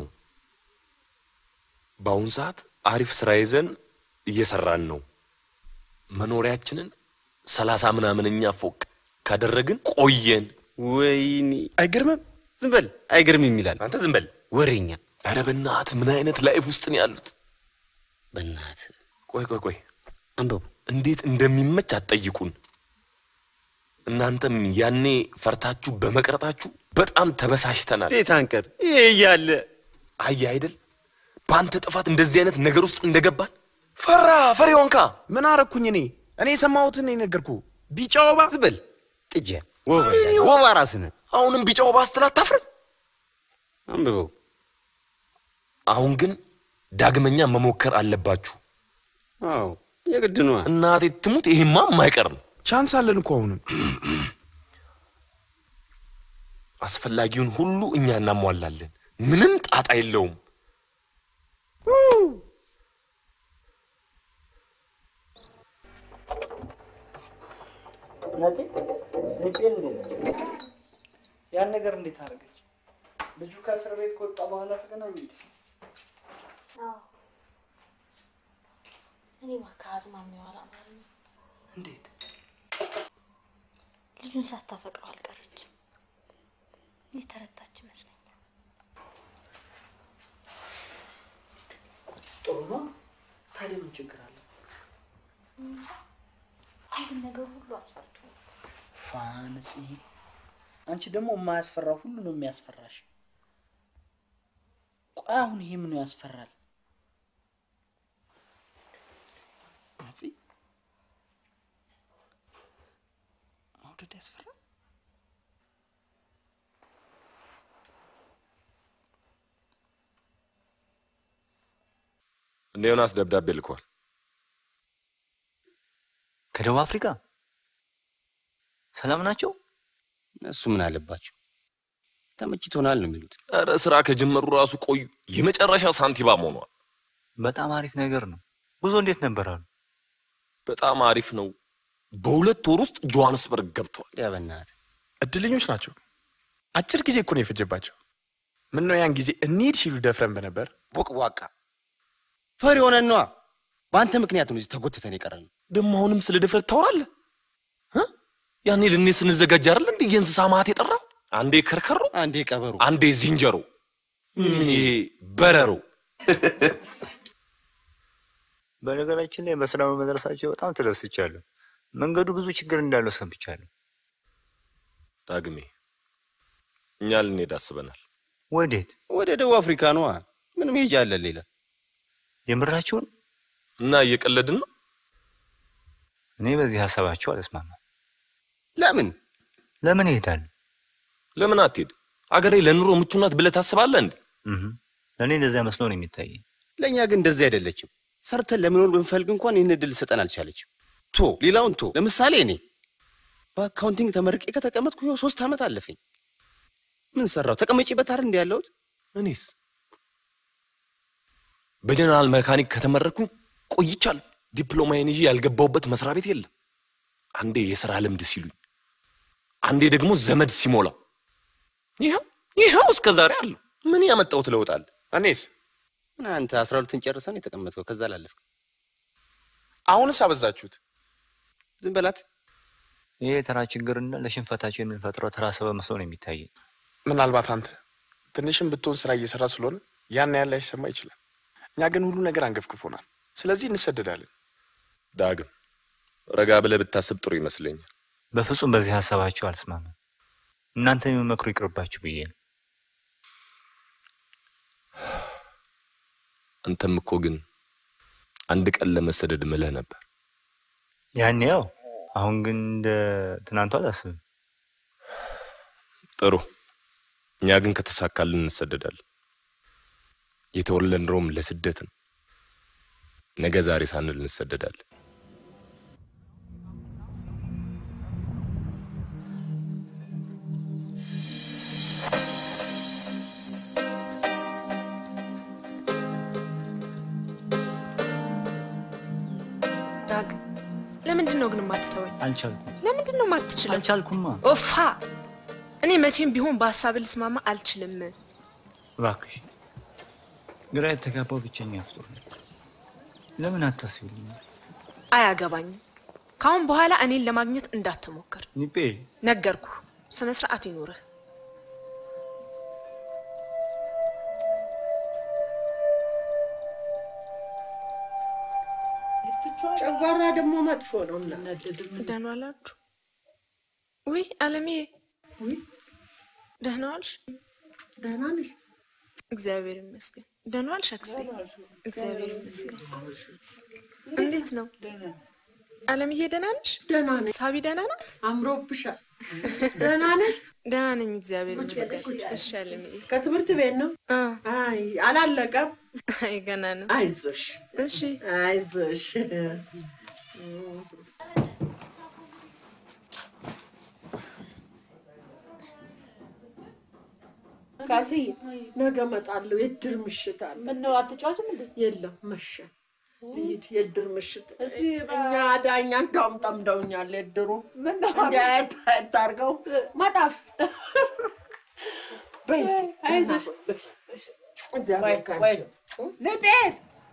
በአሁን ሰዓት አሪፍ ስራ ይዘን እየሰራን ነው። መኖሪያችንን ሰላሳ ምናምንኛ ፎቅ ካደረግን ቆየን። ወይኔ አይገርምም? ዝም በል አይገርምም ይላል። አንተ ዝም በል ወሬኛ። ኧረ በእናትህ ምን አይነት ላይፍ ውስጥ ነው ያሉት? በእናትህ ቆይ ቆይ ቆይ አንብቡ። እንዴት እንደሚመች አትጠይቁን። እናንተም ያኔ ፈርታችሁ በመቅረታችሁ በጣም ተበሳሽተናል። እንዴት አንቀር? ይሄ እያለ አየ አይደል በአንተ ጥፋት እንደዚህ አይነት ነገር ውስጥ እንደገባን ፈራ ፈሪሆንካ ምን አረኩኝ እኔ? እኔ የሰማሁትን ነው የነገርኩህ። ቢጫ ወባ ዝም በል ጥጃ። ወባ ይላል። ወባ ራስህ ነህ። አሁንም ቢጫ ወባ ስትል አታፍርም? አንብበው። አሁን ግን ዳግመኛ መሞከር አለባችሁ። አዎ የግድ ነዋ። እናቴ ትሙት፣ ይሄማ የማይቀር ነው። ቻንስ አለን እኮ አሁንም። አስፈላጊውን ሁሉ እኛ እናሟላለን። ምንም ጣጣ የለውም። ነፂ ልቤን እንዴት ያን ነገር እንዴት አደረገች? ልጁ ከእስር ቤት ከወጣ በኋላ ተገናኙ እንዴ? እኔ እባክህ አዝማሚው አላማረኝም። እንዴት ልጁን ሳታፈቅረው አልቀረችም። የተረታች ይመስለኛል። ጥሩ ነው። ታዲያ ምን ችግር አለ? ይህን ነገር ሁሉ አስፈርቶ ፋንፂ፣ አንቺ ደግሞ የማያስፈራ ሁሉ ነው የሚያስፈራሽ። ቆይ አሁን ይሄ ምኑ ያስፈራል? ነፂ፣ መውደድ ያስፈራል? እነ ዮናስ ደብዳቤ ልኳል። ከደቡብ አፍሪካ ሰላም ናቸው? እነሱ ምን አለባቸው? ተመችቶናል ነው የሚሉት። ኧረ ስራ ከጀመሩ ራሱ ቆዩ። የመጨረሻ ሳንቲባም ሆኗል። በጣም አሪፍ ነገር ነው። ጉዞ እንዴት ነበር አሉ? በጣም አሪፍ ነው። በሁለት ወር ውስጥ ጆሃንስበርግ ገብተዋል። ያ በእናትህ እድለኞች ናቸው። አጭር ጊዜ እኮ ነው የፈጀባቸው። ምን ነው ያን ጊዜ እንሂድ ሲሉ ደፍረን በነበር። ቦቅቧቃ ፈሪ ሆነን ነዋ። በአንተ ምክንያት ነው እዚህ ተጎትተን የቀረን። ደግሞ አሁንም ስለ ድፍረት ታወራለህ? እ? ያኔ ልኔ ስንዘጋጅ አይደል እንዴ የእንስሳ ማት የጠራው? አንዴ ከርከሮ፣ አንዴ ቀበሮ፣ አንዴ ዝንጀሮ፣ ምን ይሄ በረሮ። በነገራችን ላይ በስራ በመድረሳቸው በጣም ተደስቻለሁ። መንገዱ ብዙ ችግር እንዳለው ሰምቻለሁ። ዳግሜ እኛ ልንሄድ አስበናል። ወዴት? ወደ ደቡብ አፍሪካ ነዋ። ምን መሄጃ አለን ሌላ? የምራችሁን? እና እየቀለድን ነው። እኔ በዚህ ሀሳባቸው አልስማማም። ለምን ለምን እሄዳለሁ? ለምን አትሄድ? አገሬ ለኑሮ ምቹ ናት ብለህ ታስባለህ እንዴ? እህ ለእኔ እንደዚያ መስሎ ነው የሚታየኝ። ለእኛ ግን እንደዚህ አይደለችም። ሰርተን ለመኖር ብንፈልግ እንኳን ይህን እድል ልሰጠን አልቻለችም። ቶ ሌላውን ቶ ለምሳሌ እኔ በአካውንቲንግ ተመርቄ ከተቀመጥኩ ይኸው ሶስት ዓመት አለፈኝ። ምን ሰራው? ተቀመጪበት አይደል እንዲ ያለሁት? እኔስ በጀነራል መካኒክ ከተመረኩኝ ቆይቻለሁ። ዲፕሎማዬን ይዤ ያልገባሁበት መስሪያ ቤት የለም። አንዴ የስራ ልምድ ሲሉኝ፣ አንዴ ደግሞ ዘመድ ሲሞላው፣ ይኸው ይኸው እስከ ዛሬ አለሁ። ምን ያመጣሁት ለውጥ አለ? እኔስ ምን አንተ አስራ ሁለትን ጨርሰን የተቀመጥከው ከዛ ላለፍክ። አሁንስ አበዛችሁት። ዝም በላት። ይሄ ተራ ችግርና ለሽንፈታችን የምንፈጥረው ተራ ሰበብ መስሎ ነው የሚታየኝ። ምናልባት አንተ ትንሽም ብትሆን ስራ እየሰራ ስለሆነ ያን ያህል ላይሰማ ይችላል። እኛ ግን ሁሉ ነገር አንገፍግፎናል። ስለዚህ እንሰደዳለን። ዳግም ረጋ ብለህ ብታስብ ጥሩ ይመስለኛል። በፍጹም በዚህ ሀሳባቸው አልስማማም። እናንተ የሚመክሩ ይቅርባችሁ ብዬ ነው። አንተም እኮ ግን አንድ ቀን ለመሰደድ ምለህ ነበር። ያን ያው፣ አሁን ግን እንደ ትናንቱ አላስብም። ጥሩ። እኛ ግን ከተሳካልን እንሰደዳለን። የተወለድነውም ለስደት ነው። ነገ ዛሬ ሳንል እንሰደዳለን። ዳግ ለምንድን ነው ግን የማትተወኝ? አልቻልኩም ለምንድን ነው የማትችለው? አልቻልኩማ። ኦፋ እኔ መቼም ቢሆን በሀሳብ ልስማማ አልችልም። እባክሽ ግራ የተጋባው ብቸኛ ፍጡር ነው። ለምን አታስቢልኝ? አያገባኝም። ከአሁን በኋላ እኔን ለማግኘት እንዳትሞክር ኒጴ ነገርኩ። ስነ ስርዓት ይኑርህ። ጨጓራ ደግሞ መጥፎ ነው እና ደህና ዋላችሁ? ውይ አለምዬ፣ ደህና ዋልሽ? ደህና ነሽ? እግዚአብሔር ይመስገን። ደህና ዋልሽ አክስቴ? እግዚአብሔር ይመስገን። እንዴት ነው አለምዬ? ደህና ነሽ? ደህና ነኝ። ሳቢ ደህና ናት? አምሮብሻል። ደህና ነሽ? ደህና ነኝ፣ እግዚአብሔር ይመስገን። እሺ አለምዬ። ከትምህርት ቤት ነው? አይ አላለቀም። አይ ገና ነው። አይዞሽ። እሺ አይዞሽ። ካስዬ ነገ እመጣለሁ። የድር ምሽት አለ። ምነው አትጫወትም እንዴ? የለም መሸ። ልሂድ። የድር ምሽት እዚህ እኛ ዳኛ እንዳውም ጠምደውኛል። የድሩ ምነው እንዲህ ታርገው መጣፍ በይ አይዞሽ። እግዚአብሔር ቆይ ቆይ ካንቺ ልቤት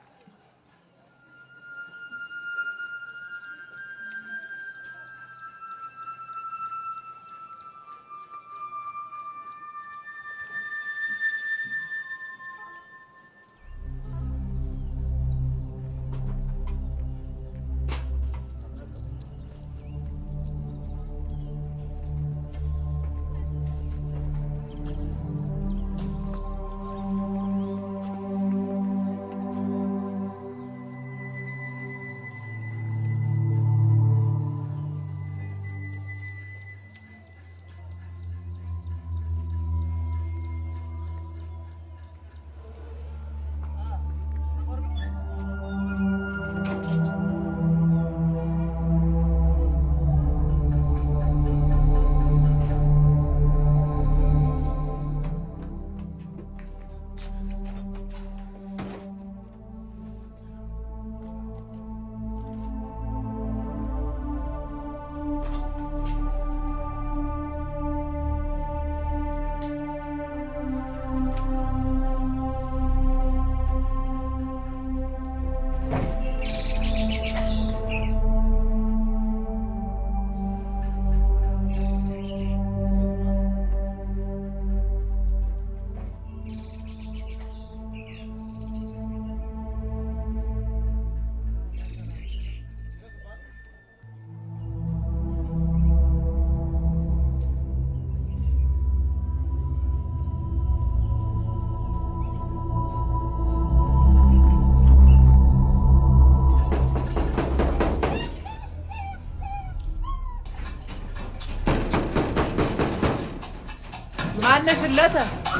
ማነሽለተ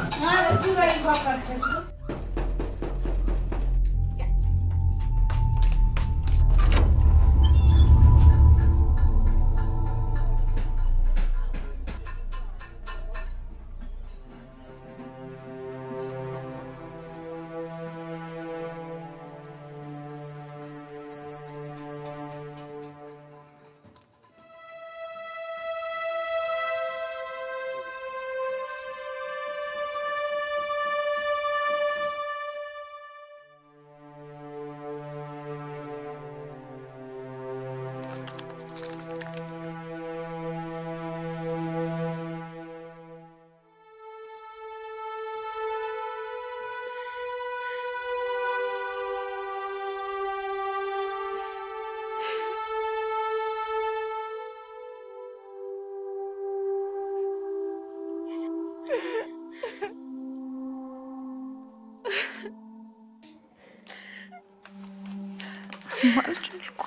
አልቻልኩም።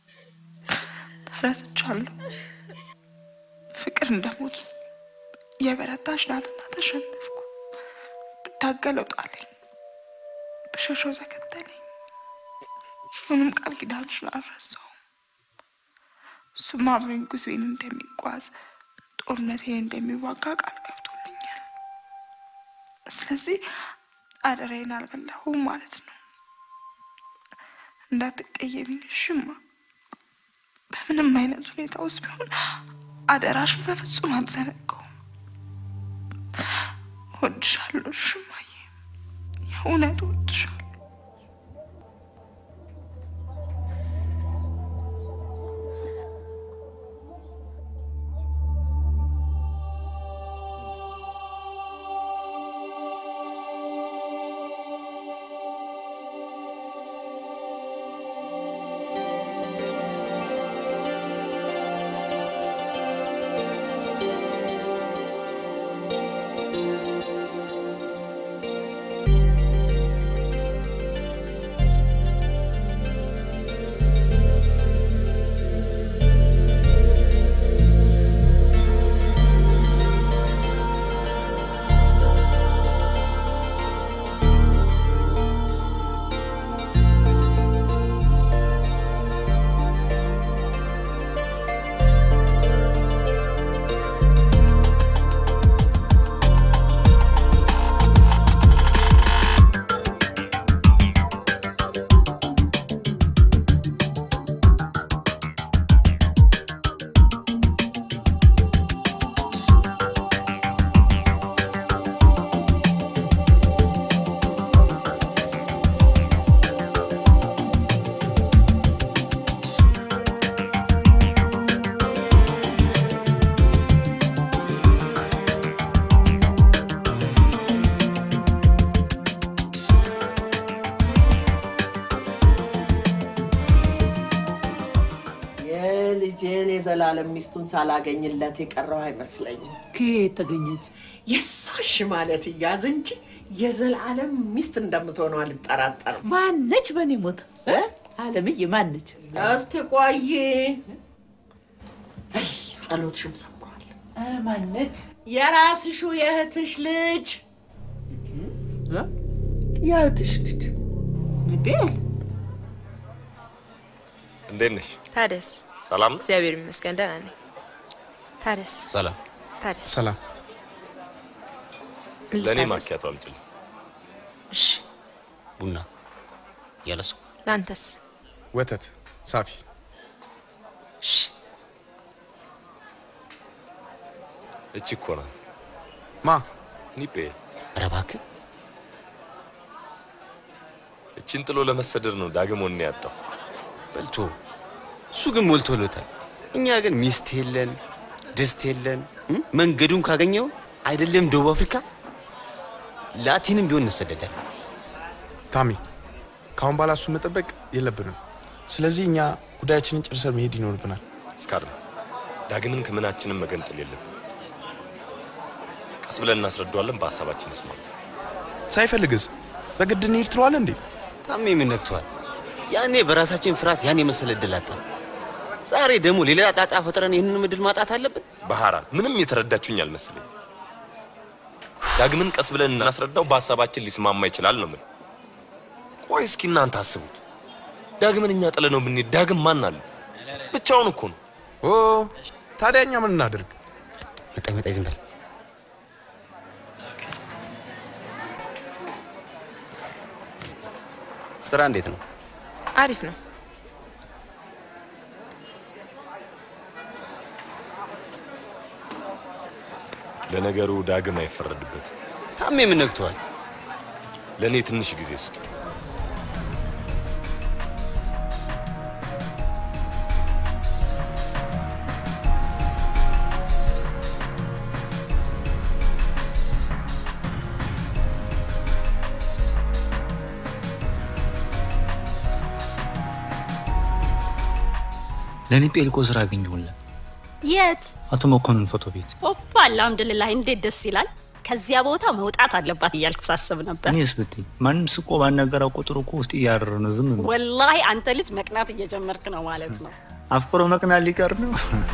ተረስቻለሁ። ፍቅር እንደሞት የበረታች ናትና ተሸነፍኩ። ብታገለው ጣለኝ፣ ብሸሸው ተከተለኝ። ምንም ቃል ኪዳንሽን አልረሳውም። እሱም አብሮኝ ጉዞዬን እንደሚጓዝ ጦርነቴን እንደሚዋጋ ቃል ገብቶልኛል። ስለዚህ አደራዬን አልበላሁም ማለት ነው። እንዳትቀየሚኝ ሽማ። በምንም አይነት ሁኔታ ውስጥ ቢሆን አደራሽን በፍጹም አልዘነጋውም። እወድሻለሁ ሽማዬ፣ የእውነት እወድሻለሁ። ልጄን የዘላለም ሚስቱን ሳላገኝለት የቀረው አይመስለኝም። ከየት ተገኘች? የሳሽ ማለት እያዝ እንጂ የዘላለም ሚስት እንደምትሆነው አልጠራጠርም። ማነች? በእኔ ሞት አለምዬ ማነች? እስቲ ቆይ፣ አይ ጸሎትሽም ሰምሯል። ኧረ ማነች? የራስሹ የእህትሽ ልጅ የእህትሽ ልጅ ቤል እንዴት ነሽ? ታደስ ሰላም ነው? እግዚአብሔር ይመስገን ደህና ነኝ። ታደስ ሰላም። ታደስ ሰላም። ምን ለእኔ ልታዘዝ? ማኪያቶ አምጪልኝ። እሺ ቡና ያለ ስኳር፣ ለአንተስ? ወተት ሳፊ። እሺ እቺ እኮ ናት ማ ኒጴ። ኧረ እባክህ እቺን ጥሎ ለመሰደድ ነው ዳግም ወኔ ያጣው። በልቶ እሱ ግን ሞልቶሎታል። እኛ ግን ሚስት የለን ድስት የለን። እም? መንገዱን ካገኘው አይደለም ደቡብ አፍሪካ ላቲንም ቢሆን እንሰደዳለን። ታሚ፣ ከአሁን በኋላ እሱን መጠበቅ የለብንም። ስለዚህ እኛ ጉዳያችንን ጨርሰን መሄድ ይኖርብናል። እስካድማስ ዳግምን ከምናችንም መገንጠል የለብን። ቀስ ብለን እናስረዳዋለን። በሀሳባችን ይስማ። ሳይፈልግስ በግድ እንሂድ ትለዋለህ እንዴ? ታሜ ምን ነክቷል? ያኔ በራሳችን ፍርሃት ያን የመሰለ እድል አጣን። ዛሬ ደግሞ ሌላ ጣጣ ፈጥረን ይህንን እድል ማጣት አለብን? ባህራን ምንም የተረዳችሁኝ አልመሰለኝ። ዳግምን ቀስ ብለን እናስረዳው፣ በሀሳባችን ሊስማማ ይችላል ነው ምን። ቆይ እስኪ እናንተ አስቡት። ዳግምን እኛ ጥለ ነው ብንሄድ ዳግም ማን አለ? ብቻውን እኮ ነው። ኦ ታዲያ እኛ ምን እናድርግ? መጣኝ መጣኝ፣ ዝም በል ስራ እንዴት ነው? አሪፍ ነው። ለነገሩ ዳግም አይፈረድበት። ታሜ ምን ነክቷል? ለእኔ ትንሽ ጊዜ ስጡ። ለእኔ ጴልቆ ስራ አገኘሁለት። የት? አቶ መኮንን ፎቶ ቤት። ኦፓ አልሐምዱሊላህ፣ እንዴት ደስ ይላል። ከዚያ ቦታ መውጣት አለባት እያልኩ ሳስብ ነበር። እኔስ ብትይ ማንም ስቆ ባናገረው ቁጥር እኮ ውስጥ እያረረ ነው። ዝም ነው ወላሂ አንተ ልጅ መቅናት እየጀመርክ ነው ማለት ነው። አፍቅሮ መቅናት ሊቀር ነው።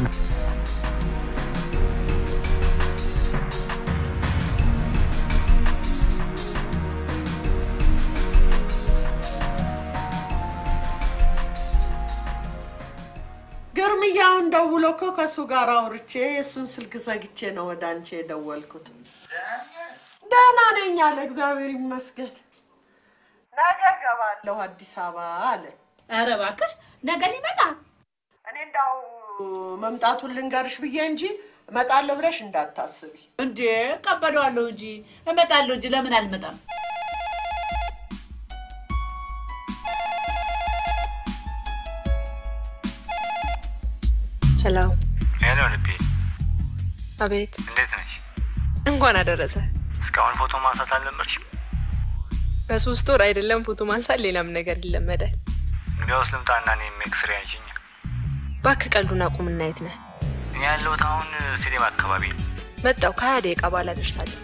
ግርምያውን ደውሎ እኮ ከእሱ ጋር አውርቼ የእሱን ስልክ ዘግቼ ነው ወደ አንቺ የደወልኩት። ደህና ነኝ አለ፣ እግዚአብሔር ይመስገን። ነገ እገባለሁ አዲስ አበባ አለ። ኧረ እባክሽ ነገ ሊመጣ እኔ እንዳው መምጣቱን ልንገርሽ ብዬ እንጂ እመጣለሁ ብለሽ እንዳታስቢ። እንዴ ቀበለዋለሁ እንጂ እመጣለሁ እንጂ ለምን አልመጣም? ሄሎ፣ ሄሎ ልቤ፣ አቤት። እንዴት ነሽ? እንኳን አደረሰ። እስካሁን ፎቶ ማንሳት አልለመድሽም? በሶስት ወር አይደለም ፎቶ ማንሳት፣ ሌላም ነገር ይለመዳል። እንግዲያውስ ልምጣና እኔም ኤክስሬ አንሽኝ። እባክህ ቀልዱን አቁምና የት ነህ? እኔ ያለሁት አሁን ስቴዲየም አካባቢ ነው። መጣው ከሀያ ደቂቃ በኋላ ደርሳለሁ።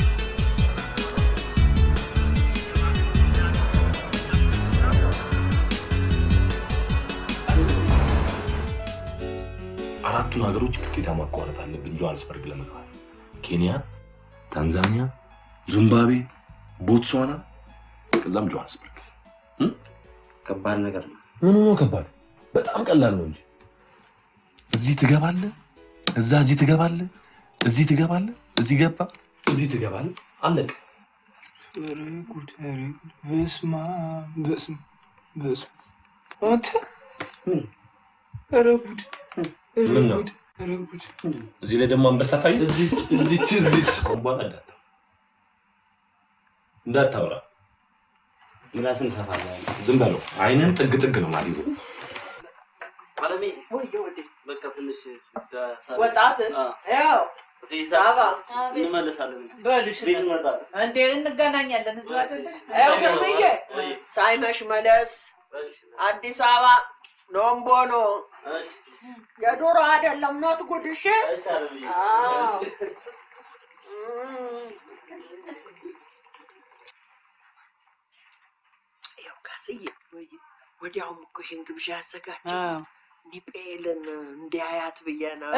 አራቱን ሀገሮች ግዴታ ማቋረጥ አለብን ጆሃንስበርግ ለመግባት። ኬንያ፣ ታንዛኒያ፣ ዚምባብዌ፣ ቦትስዋና ከዛም ጆሃንስበርግ። ከባድ ነገር ነው። ምኑ ነው ከባድ? በጣም ቀላል ነው እንጂ እዚህ ትገባለህ፣ እዛ እዚህ ትገባለህ፣ እዚህ ትገባለህ፣ እዚህ ገባ፣ እዚህ ትገባለህ፣ አለቀ። ኧረ ጉድ! ኧረ ጉድ! በስመ አብ! በስመ በስመ አንተ ኧረ ጉድ! ኧረ ምን ነው? ጉድ! ኧረ ጉድ! እዚህ ላይ ደግሞ አንበሳ ታየ። እዚህ እዚች እዚች አሁን በኋላ እንዳታ እንዳታወራ ምላስን ሰፋለህ። ዝም በለው። አይንን ጥግ ጥግ ነው ማስይዘው። አለሜ ወየ ወደ በቃ ትንሽ ወጣት ያው እዚህ ሳባ እንመለሳለን። በልሽ ቤት እንመጣለን። እንዴ እንገናኛለን። እዚሁ አይደለ? ያው ግርምዬ ሳይመሽ መለስ አዲስ አበባ ኖምቦኖ የዶሮ አይደለም ኖት ጉድሽ አዎ። ያው ካስዬ ወዲያውም እኮ ይህን ግብዣ ያዘጋጀው ኒጴልን እንዲያያት ብዬ ነው።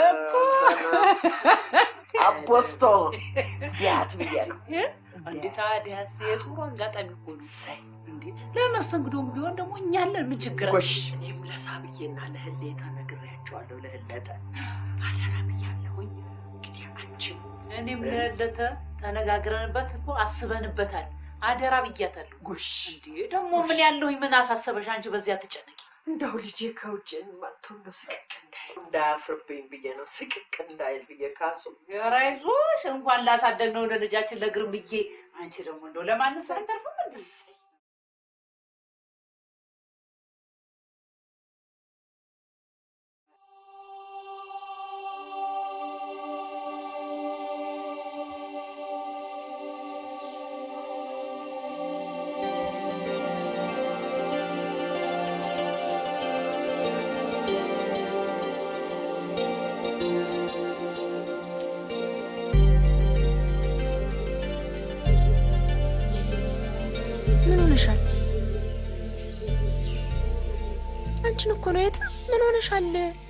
አፖስቶ እንዲያያት ብዬ ነው። እንዴ ታዲያስ የጥሩ አጋጣሚ እኮ ነው። እንዴ ለመስተንግዶም ቢሆን ደግሞ እኛ አለን። ምን ችግር አለ? ጎሽ እኔም ለሳብዬና ለህሌታ ነግሬያቸዋለሁ። ለህለተ አደራ ብያለሁኝ። እንግዲህ አንቺም እኔም ለህለተ ተነጋግረንበት እኮ አስበንበታል። አደራ ብያታለሁ። ጎሽ እንዴ ደግሞ ምን ያለሁኝ ምን አሳሰበሽ? አንቺ በዚያ ትጨነቂ። እንደው ልጄ ከውጭ መጥቶ እንደው ስቅቅ እንዳይል እንዳያፍርብኝ ብዬ ነው። ስቅቅ እንዳይል ብዬ ካሱ ኧረ አይዞሽ እንኳን ላሳደግነው ለልጃችን ለግርምዬ፣ አንቺ ደግሞ እንደው ለማንም ሳይተርፍም እንዴ ምን ሆነሻል? አንቺን እኮ ነው የት ምን ሆነሻል?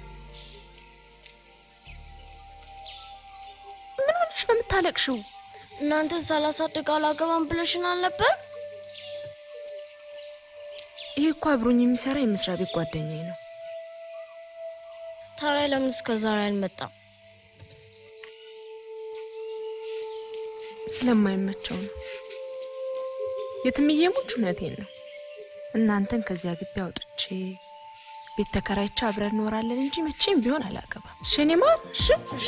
ምን ሆነሽ ነው የምታለቅሽው? እናንተ ሳላሳድግ አላገባም ብለሽን አልነበር? ይህ እኮ አብሮኝ የሚሰራ የመስሪያ ቤት ጓደኛዬ ነው። ታዲያ ለምን እስከ ዛሬ አልመጣም? ስለማይመቸው ነው። የትምዬ ሙች እውነቴን ነው። እናንተን ከዚያ ግቢ አውጥቼ ቤት ተከራይቼ አብረን እንኖራለን እንጂ መቼም ቢሆን አላገባም። እሺ የኔ ማር፣ እሺ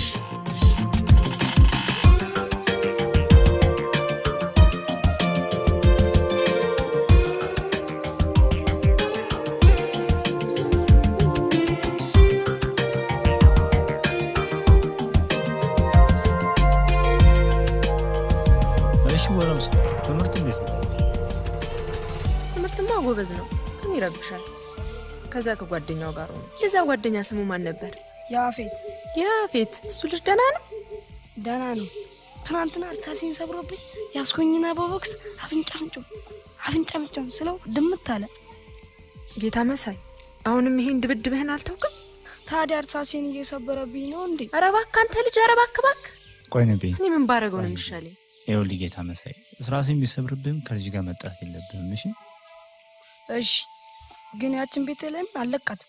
እሺ ጎረምሳ፣ ትምህርት እንዴት ነው? ትምህርትማ ጎበዝ ነው፣ ግን ይረብሻል። ከዛ ከጓደኛው ጋር ሆነ። የዛ ጓደኛ ስሙ ማን ነበር? ያፌት ያፌት። እሱ ልጅ ደህና ነው? ደህና ነው። ትናንትና እርሳሴን ሰብሮብኝ ያስኮኝና በቦክስ አፍንጫ ፍንጮ አፍንጫ ፍንጮ ስለው ድምት አለ። ጌታ መሳይ፣ አሁንም ይሄን ድብድብህን አልተውክም? ታዲያ እርሳሴን እየሰበረብኝ ነው እንዴ? ኧረ እባክህ አንተ ልጅ፣ ኧረ እባክህ እባክህ። ቆይ ነቤ፣ እኔ ምን ባረገው ነው የሚሻለኝ? ይኸውልህ ጌታ መሳይ፣ ስራሴን ቢሰብርብህም ከልጅ ጋር መጣት የለብህም እሺ? እሺ፣ ግን ያችን ቤተልሔም አለቃትም።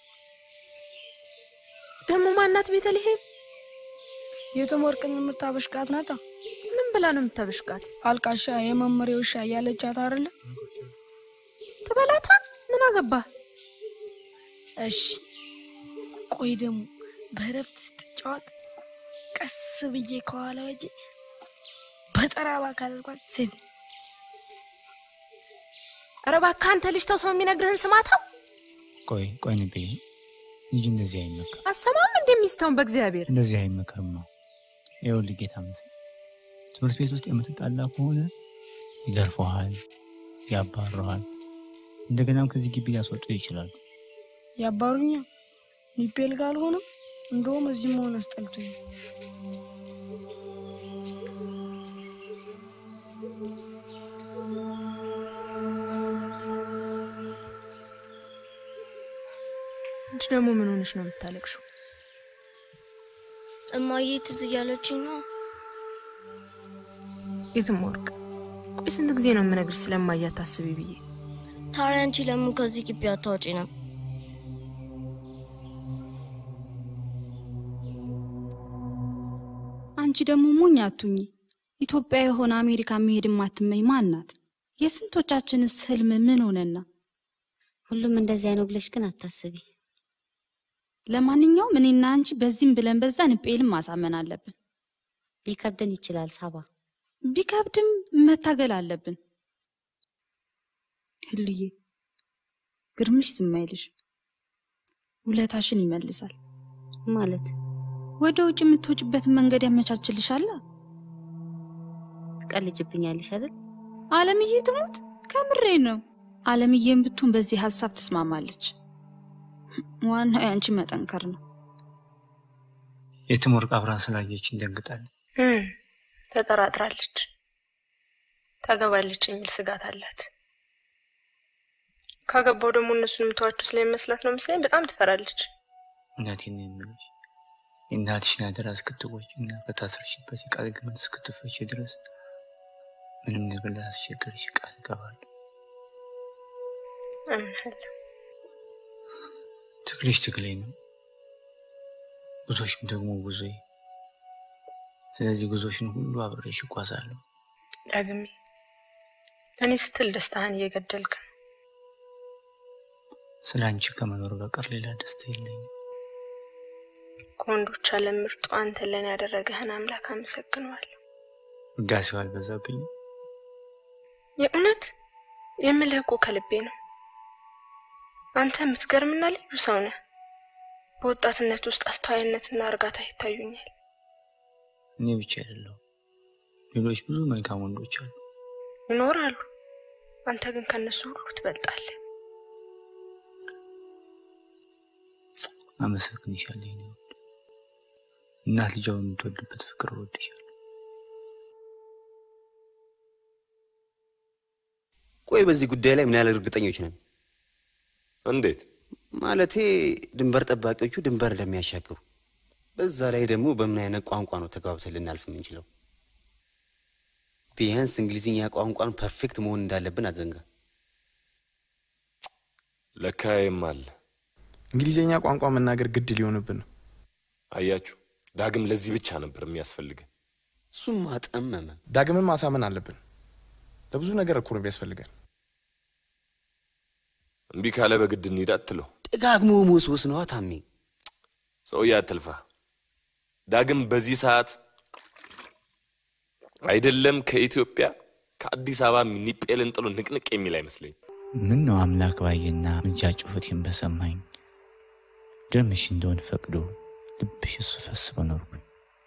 ደግሞ ማናት ቤተልሔም? የተሞርቅን የምታበሽቃት ናታ። ምን ብላ ነው የምታበሽቃት? አልቃሻ የመመሪያ ውሻ እያለቻት አይደለ? ትበላታ። ምን አገባ? እሺ፣ ቆይ ደግሞ በእረፍት ስትጫወት ቀስ ብዬ ከኋላ ወጄ በጠራባ ካለልኳት ሴት ኧረ እባክህ አንተ ልጅ ተው፣ ሰው የሚነግርህን ስማታው። ቆይ ቆይ ነቤ፣ ልጅ እንደዚህ አይመከርም፣ አሰማም እንደሚስተውን በእግዚአብሔር እንደዚህ አይመከርም ነው። ይኸውልህ ጌታ መሳይ፣ ትምህርት ቤት ውስጥ የምትጣላ ከሆነ ይገርፈሃል፣ ያባረሃል፣ እንደገናም ከዚህ ግቢ ሊያስወጡ ይችላሉ። ያባሩኛ ሚፔል ጋር አልሆነም። እንደውም እዚህ መሆን አስጠልቶኝ ነው። አንቺ ደግሞ ምን ሆነሽ ነው የምታለቅሽው? እማዬ ትዝ እያለችኝ ነው። የትም ወርቅ፣ ቆይ ስንት ጊዜ ነው የምነግርሽ ስለማያ ታስቢ ብዬ። ታዲያ አንቺ ለምን ከዚህ ግቢ አታወጪ ነው? አንቺ ደግሞ ሞኝ አቱኝ። ኢትዮጵያ የሆነ አሜሪካ መሄድ ማትመኝ ማን ናት? የስንቶቻችንስ ህልም ምን ሆነና? ሁሉም እንደዚያ ነው ብለሽ ግን አታስቢ። ለማንኛውም እኔና አንቺ በዚህም ብለን በዛ ንጴልም ማሳመን አለብን። ሊከብደን ይችላል ሳባ። ቢከብድም መታገል አለብን። ህልዬ ግርምሽ ዝም አይልሽ፣ ውለታሽን ይመልሳል ማለት ወደ ውጭ የምትወጭበትን መንገድ ያመቻችልሻል። ትቀልጅብኛለሽ አይደል? አለምዬ ትሙት፣ ከምሬ ነው። አለምዬም ብትሆን በዚህ ሀሳብ ትስማማለች። ዋናው የአንቺ መጠንከር ነው። የትም ወርቅ አብራን ስላየችን ደንግጣለች። እም፣ ተጠራጥራለች። ታገባለች የሚል ስጋት አላት። ካገባው ደግሞ እነሱን የምተዋቸው ስለሚመስላት ነው መሰለኝ በጣም ትፈራለች። እውነቴን ነው የምልሽ የእናትሽን አደራ እስክትወጪ እና ከታሰርሽበት የቃል ገመድ እስክትፈች ድረስ ምንም ነገር ላስቸግርሽ ቃል እገባለሁ። አምናለሁ። ትግልሽ ትግሌ ነው፣ ጉዞሽም ደግሞ ጉዞዬ። ስለዚህ ጉዞሽን ሁሉ አብሬሽ እጓዛለሁ። ዳግሜ እኔ ስትል ደስታህን እየገደልክ ነው። ስለ አንቺ ከመኖር በቀር ሌላ ደስታ የለኝም። ከወንዶች ዓለም ምርጡ አንተን ለእኔ ያደረገህን አምላክ አመሰግነዋለሁ። ውዳሴው አልበዛብኝም። የእውነት የምልህ እኮ ከልቤ ነው። አንተ የምትገርምና ልዩ ሰው ነህ። በወጣትነት ውስጥ አስተዋይነትና እርጋታ ይታዩኛል። እኔ ብቻ አይደለሁም፣ ሌሎች ብዙ መልካም ወንዶች አሉ። ይኖራሉ። አንተ ግን ከነሱ ሁሉ ትበልጣለህ። አመሰግንሻለሁ የኔ ውድ እናት ልጇን የምትወድበት ፍቅር እወድሻለሁ። ቆይ በዚህ ጉዳይ ላይ ምን ያህል እርግጠኞች ነን? እንዴት ማለቴ ድንበር ጠባቂዎቹ ድንበር እንደሚያሻግሩ፣ በዛ ላይ ደግሞ በምን አይነት ቋንቋ ነው ተግባብተን ልናልፍ የምንችለው? ቢያንስ እንግሊዝኛ ቋንቋን ፐርፌክት መሆን እንዳለብን አትዘንጋ። ለካይም አለ እንግሊዝኛ ቋንቋ መናገር ግድ ሊሆንብን ነው። አያችሁ፣ ዳግም ለዚህ ብቻ ነበር የሚያስፈልገን። እሱም አጠመመ። ዳግምን ማሳመን አለብን። ለብዙ ነገር እኮ ነው ቢያስፈልገን። እምቢ ካለ በግድ እንሂድ አትለው። ደጋግሞ መወስወስ ነዋ ታሜ። ሰውዬ አትልፋ። ዳግም በዚህ ሰዓት አይደለም ከኢትዮጵያ ከአዲስ አበባ ኒጴልን ጥሎ ንቅንቅ የሚል አይመስለኝ። ምን ነው አምላክ ባየና ምልጃ ጩኸቴን በሰማኝ ደምሽ እንደሆን ፈቅዶ ልብሽ እሱ ፈስ በኖርኩኝ።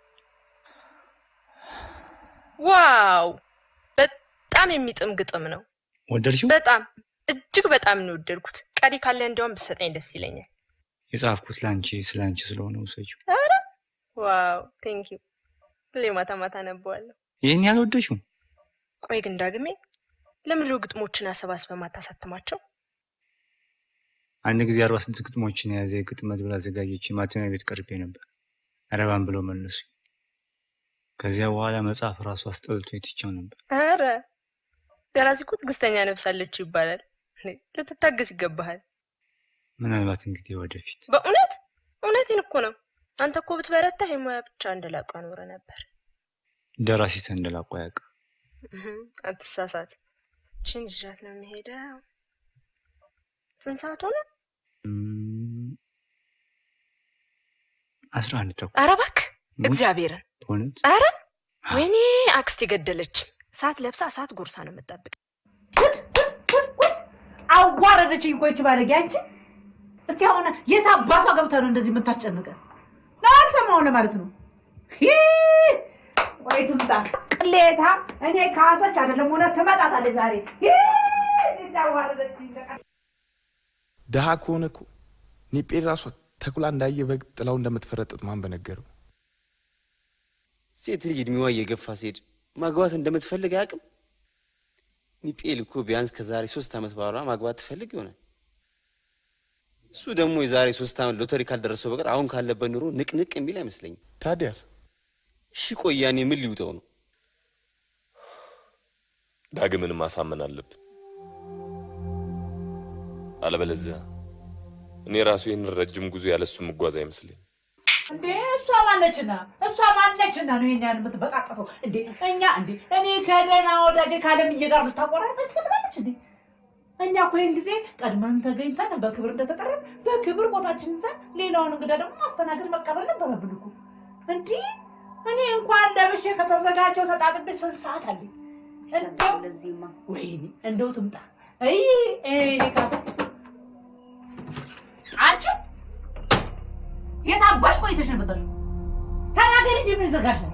ዋው! በጣም የሚጥም ግጥም ነው። ወደድሽው? በጣም እጅግ በጣም ነው የወደድኩት። ቀሪ ካለ እንዲያውም ብትሰጠኝ ደስ ይለኛል። የጻፍኩት ለአንቺ ስለ አንቺ ስለሆነ ውሰጂው። ኧረ ዋው! ቴንክ ዩ። ሁሌ ማታ ማታ አነበዋለሁ። ይህን ያህል ወደድሽው? ቆይ ግን ዳግሜ ለምንድን ነው ግጥሞችን አሰባስበ ማታሳትማቸው? አንድ ጊዜ አርባ ስንት ግጥሞችን የያዘ የግጥም መድብል አዘጋጀች። ማተሚያ ቤት ቀርቤ ነበር። አረባን ብለው መለሱ። ከዚያ በኋላ መጽሐፍ ራሱ አስጠልቶ የትቸው ነበር። ኧረ ደራሲ እኮ ትዕግስተኛ ነፍስ አለችው ይባላል። እኔ ልትታገስ ይገባሃል። ምናልባት እንግዲህ ወደፊት በእውነት እውነቴን እኮ ነው። አንተ እኮ ብትበረታ የሙያ ብቻ እንደላቋ ኖረ ነበር። ደራሲ ተንደላቆ ያውቅ እህም፣ አትሳሳት። ችን ይዣት ነው የሚሄደው። ስንት ሰዓት ሆነ? አስራ አንድ ተኩል ኧረ እባክህ እግዚአብሔርን በእውነት ኧረ ወይኔ አክስት የገደለች እሳት ለብሳ እሳት ጎርሳ ነው የምጠብቅ። አዋረደችኝ እኮ ይቺ ባለጌ። አንቺ እስቲ አሁን የት አባቷ ገብታ ነው እንደዚህ የምታስጨንቀን? ላልሰማው ለማለት ነው። ይህ ቆይ ትምጣ ቅሌታ። እኔ ካሰች አይደለም እውነት ትመጣታለች ዛሬ። ይህ እንዴት አዋረደችኝ። ድሃ ከሆነ እኮ ኒጴ ራሷ ተኩላ እንዳየ በግ ጥላው እንደምትፈረጥጥ ማን በነገረው? ሴት ልጅ እድሜዋ እየገፋ ሲሄድ ማግባት እንደምትፈልግ አያውቅም። ኒጴል እኮ ቢያንስ ከዛሬ ሶስት ዓመት በኋላ ማግባት ትፈልግ ይሆናል። እሱ ደግሞ የዛሬ ሶስት ዓመት ሎተሪ ካልደረሰው በቀር አሁን ካለበት ኑሮ ንቅንቅ የሚል አይመስለኝም። ታዲያስ እሺ ቆይ ያኔ ምን ሊውጠው ነው? ዳግምን ማሳመን አለብን። አለበለዚያ እኔ ራሱ ይህንን ረጅም ጉዞ ያለሱ መጓዝ አይመስለኝ። እንዴ እሷ ማነችና እሷ ማነችና ነው የኛ የምትበጣጠሰው? እንዴ እኛ እንዴ እኔ ከደህና ወዳጄ ከአለምዬ ጋር ልታቆራረጥ ትፈልጋለች እንዴ? እኛ እኮ ይህን ጊዜ ቀድመን ተገኝተን በክብር እንደተጠራን በክብር ቦታችን ይዘን ሌላውን እንግዳ ደግሞ ማስተናገድ መቀበል ነበረብን እኮ። እንዲህ እኔ እንኳን ለብሼ ከተዘጋጀው ተጣጥቤ ስንት ሰዓት አለኝ? እንደው ለዚህማ ወይኔ እንደው ትምጣ። አይ እኔ ካሰ አንቺ የት አባሽ ቆይተሽ ነው የመጣሽው? ተናገሪ እንጂ ምን ይዘጋሻል?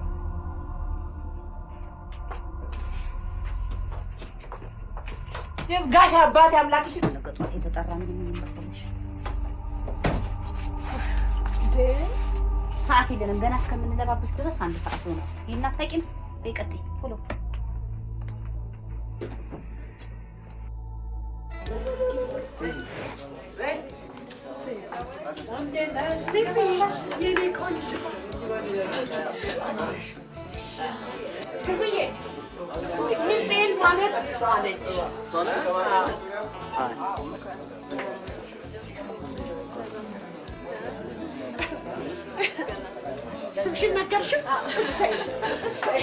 የዝጋሽ አባት አምላክሽ ነገ ጧት የተጠራ ምን መሰለሽ ሰዓት የለንም ገና እስከምንለባብስ ድረስ አንድ ሰዓት ሆነ። ይህን አታውቂም? በይ ቀጥይ ቶሎ። ሚጤን ማለት እሷ ነች። ስምሽን ነገርሽው? እሰይ እሰይ።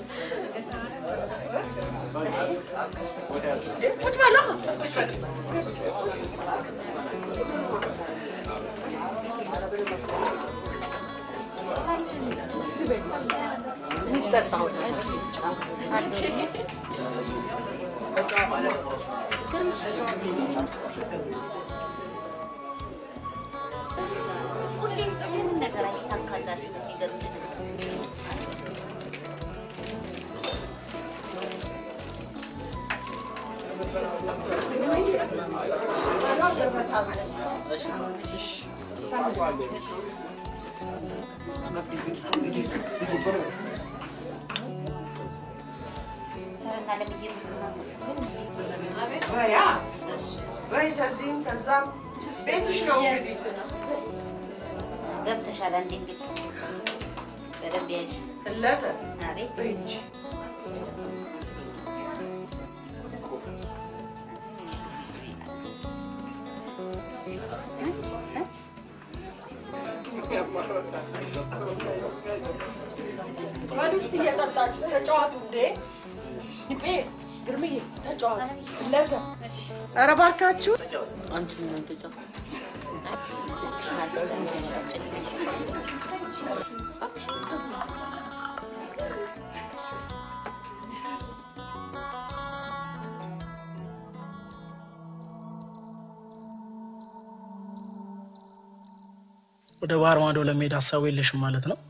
ቁጭ በላ የሚጠጣው ሁሌም ምንም ነገር አይሳካላትም። የሚገርምሽ በያ በይ ተዚህም ተዛም ቤትሽ ነው እንግዲህ ገብተሻል። አንዴ እንግዲህ በደንብ ያዥ። እለተ አቤት እጅ በል ውስጥ እየጠጣችሁ ተጫዋቱ እንዴ ይጴ ግርምዬ ተጫዋቱ እለተ ኧረ እባካችሁ አንቺ ምን ተጫወት ወደ ባህር ማዶ ለመሄድ ሀሳቡ የለሽም ማለት ነው?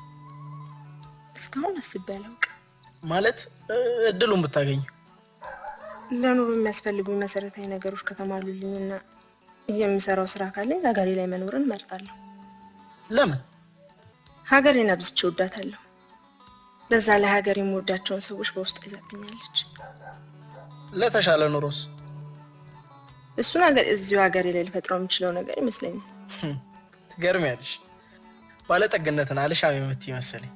እስካሁን አስቤ አላውቅም። ማለት እ፣ እድሉን ብታገኝ ለኑሮ የሚያስፈልጉኝ መሰረታዊ ነገሮች ከተሟሉልኝና የምሰራው ስራ ካለኝ ሀገሬ ላይ መኖርን እመርጣለሁ። ለምን? ሀገሬን አብዝቼ እወዳታለሁ። በዛ ላይ ሀገር የምወዳቸውን ሰዎች በውስጥ ይዛብኛለች። ለተሻለ ኑሮስ? እሱን ሀገር እዚሁ ሀገሬ ላይ ልፈጥረው የምችለው ነገር ይመስለኛል። ህም፣ ትገርሚያለሽ። ባለጠግነትን አልሻም የምትይ መሰለኝ።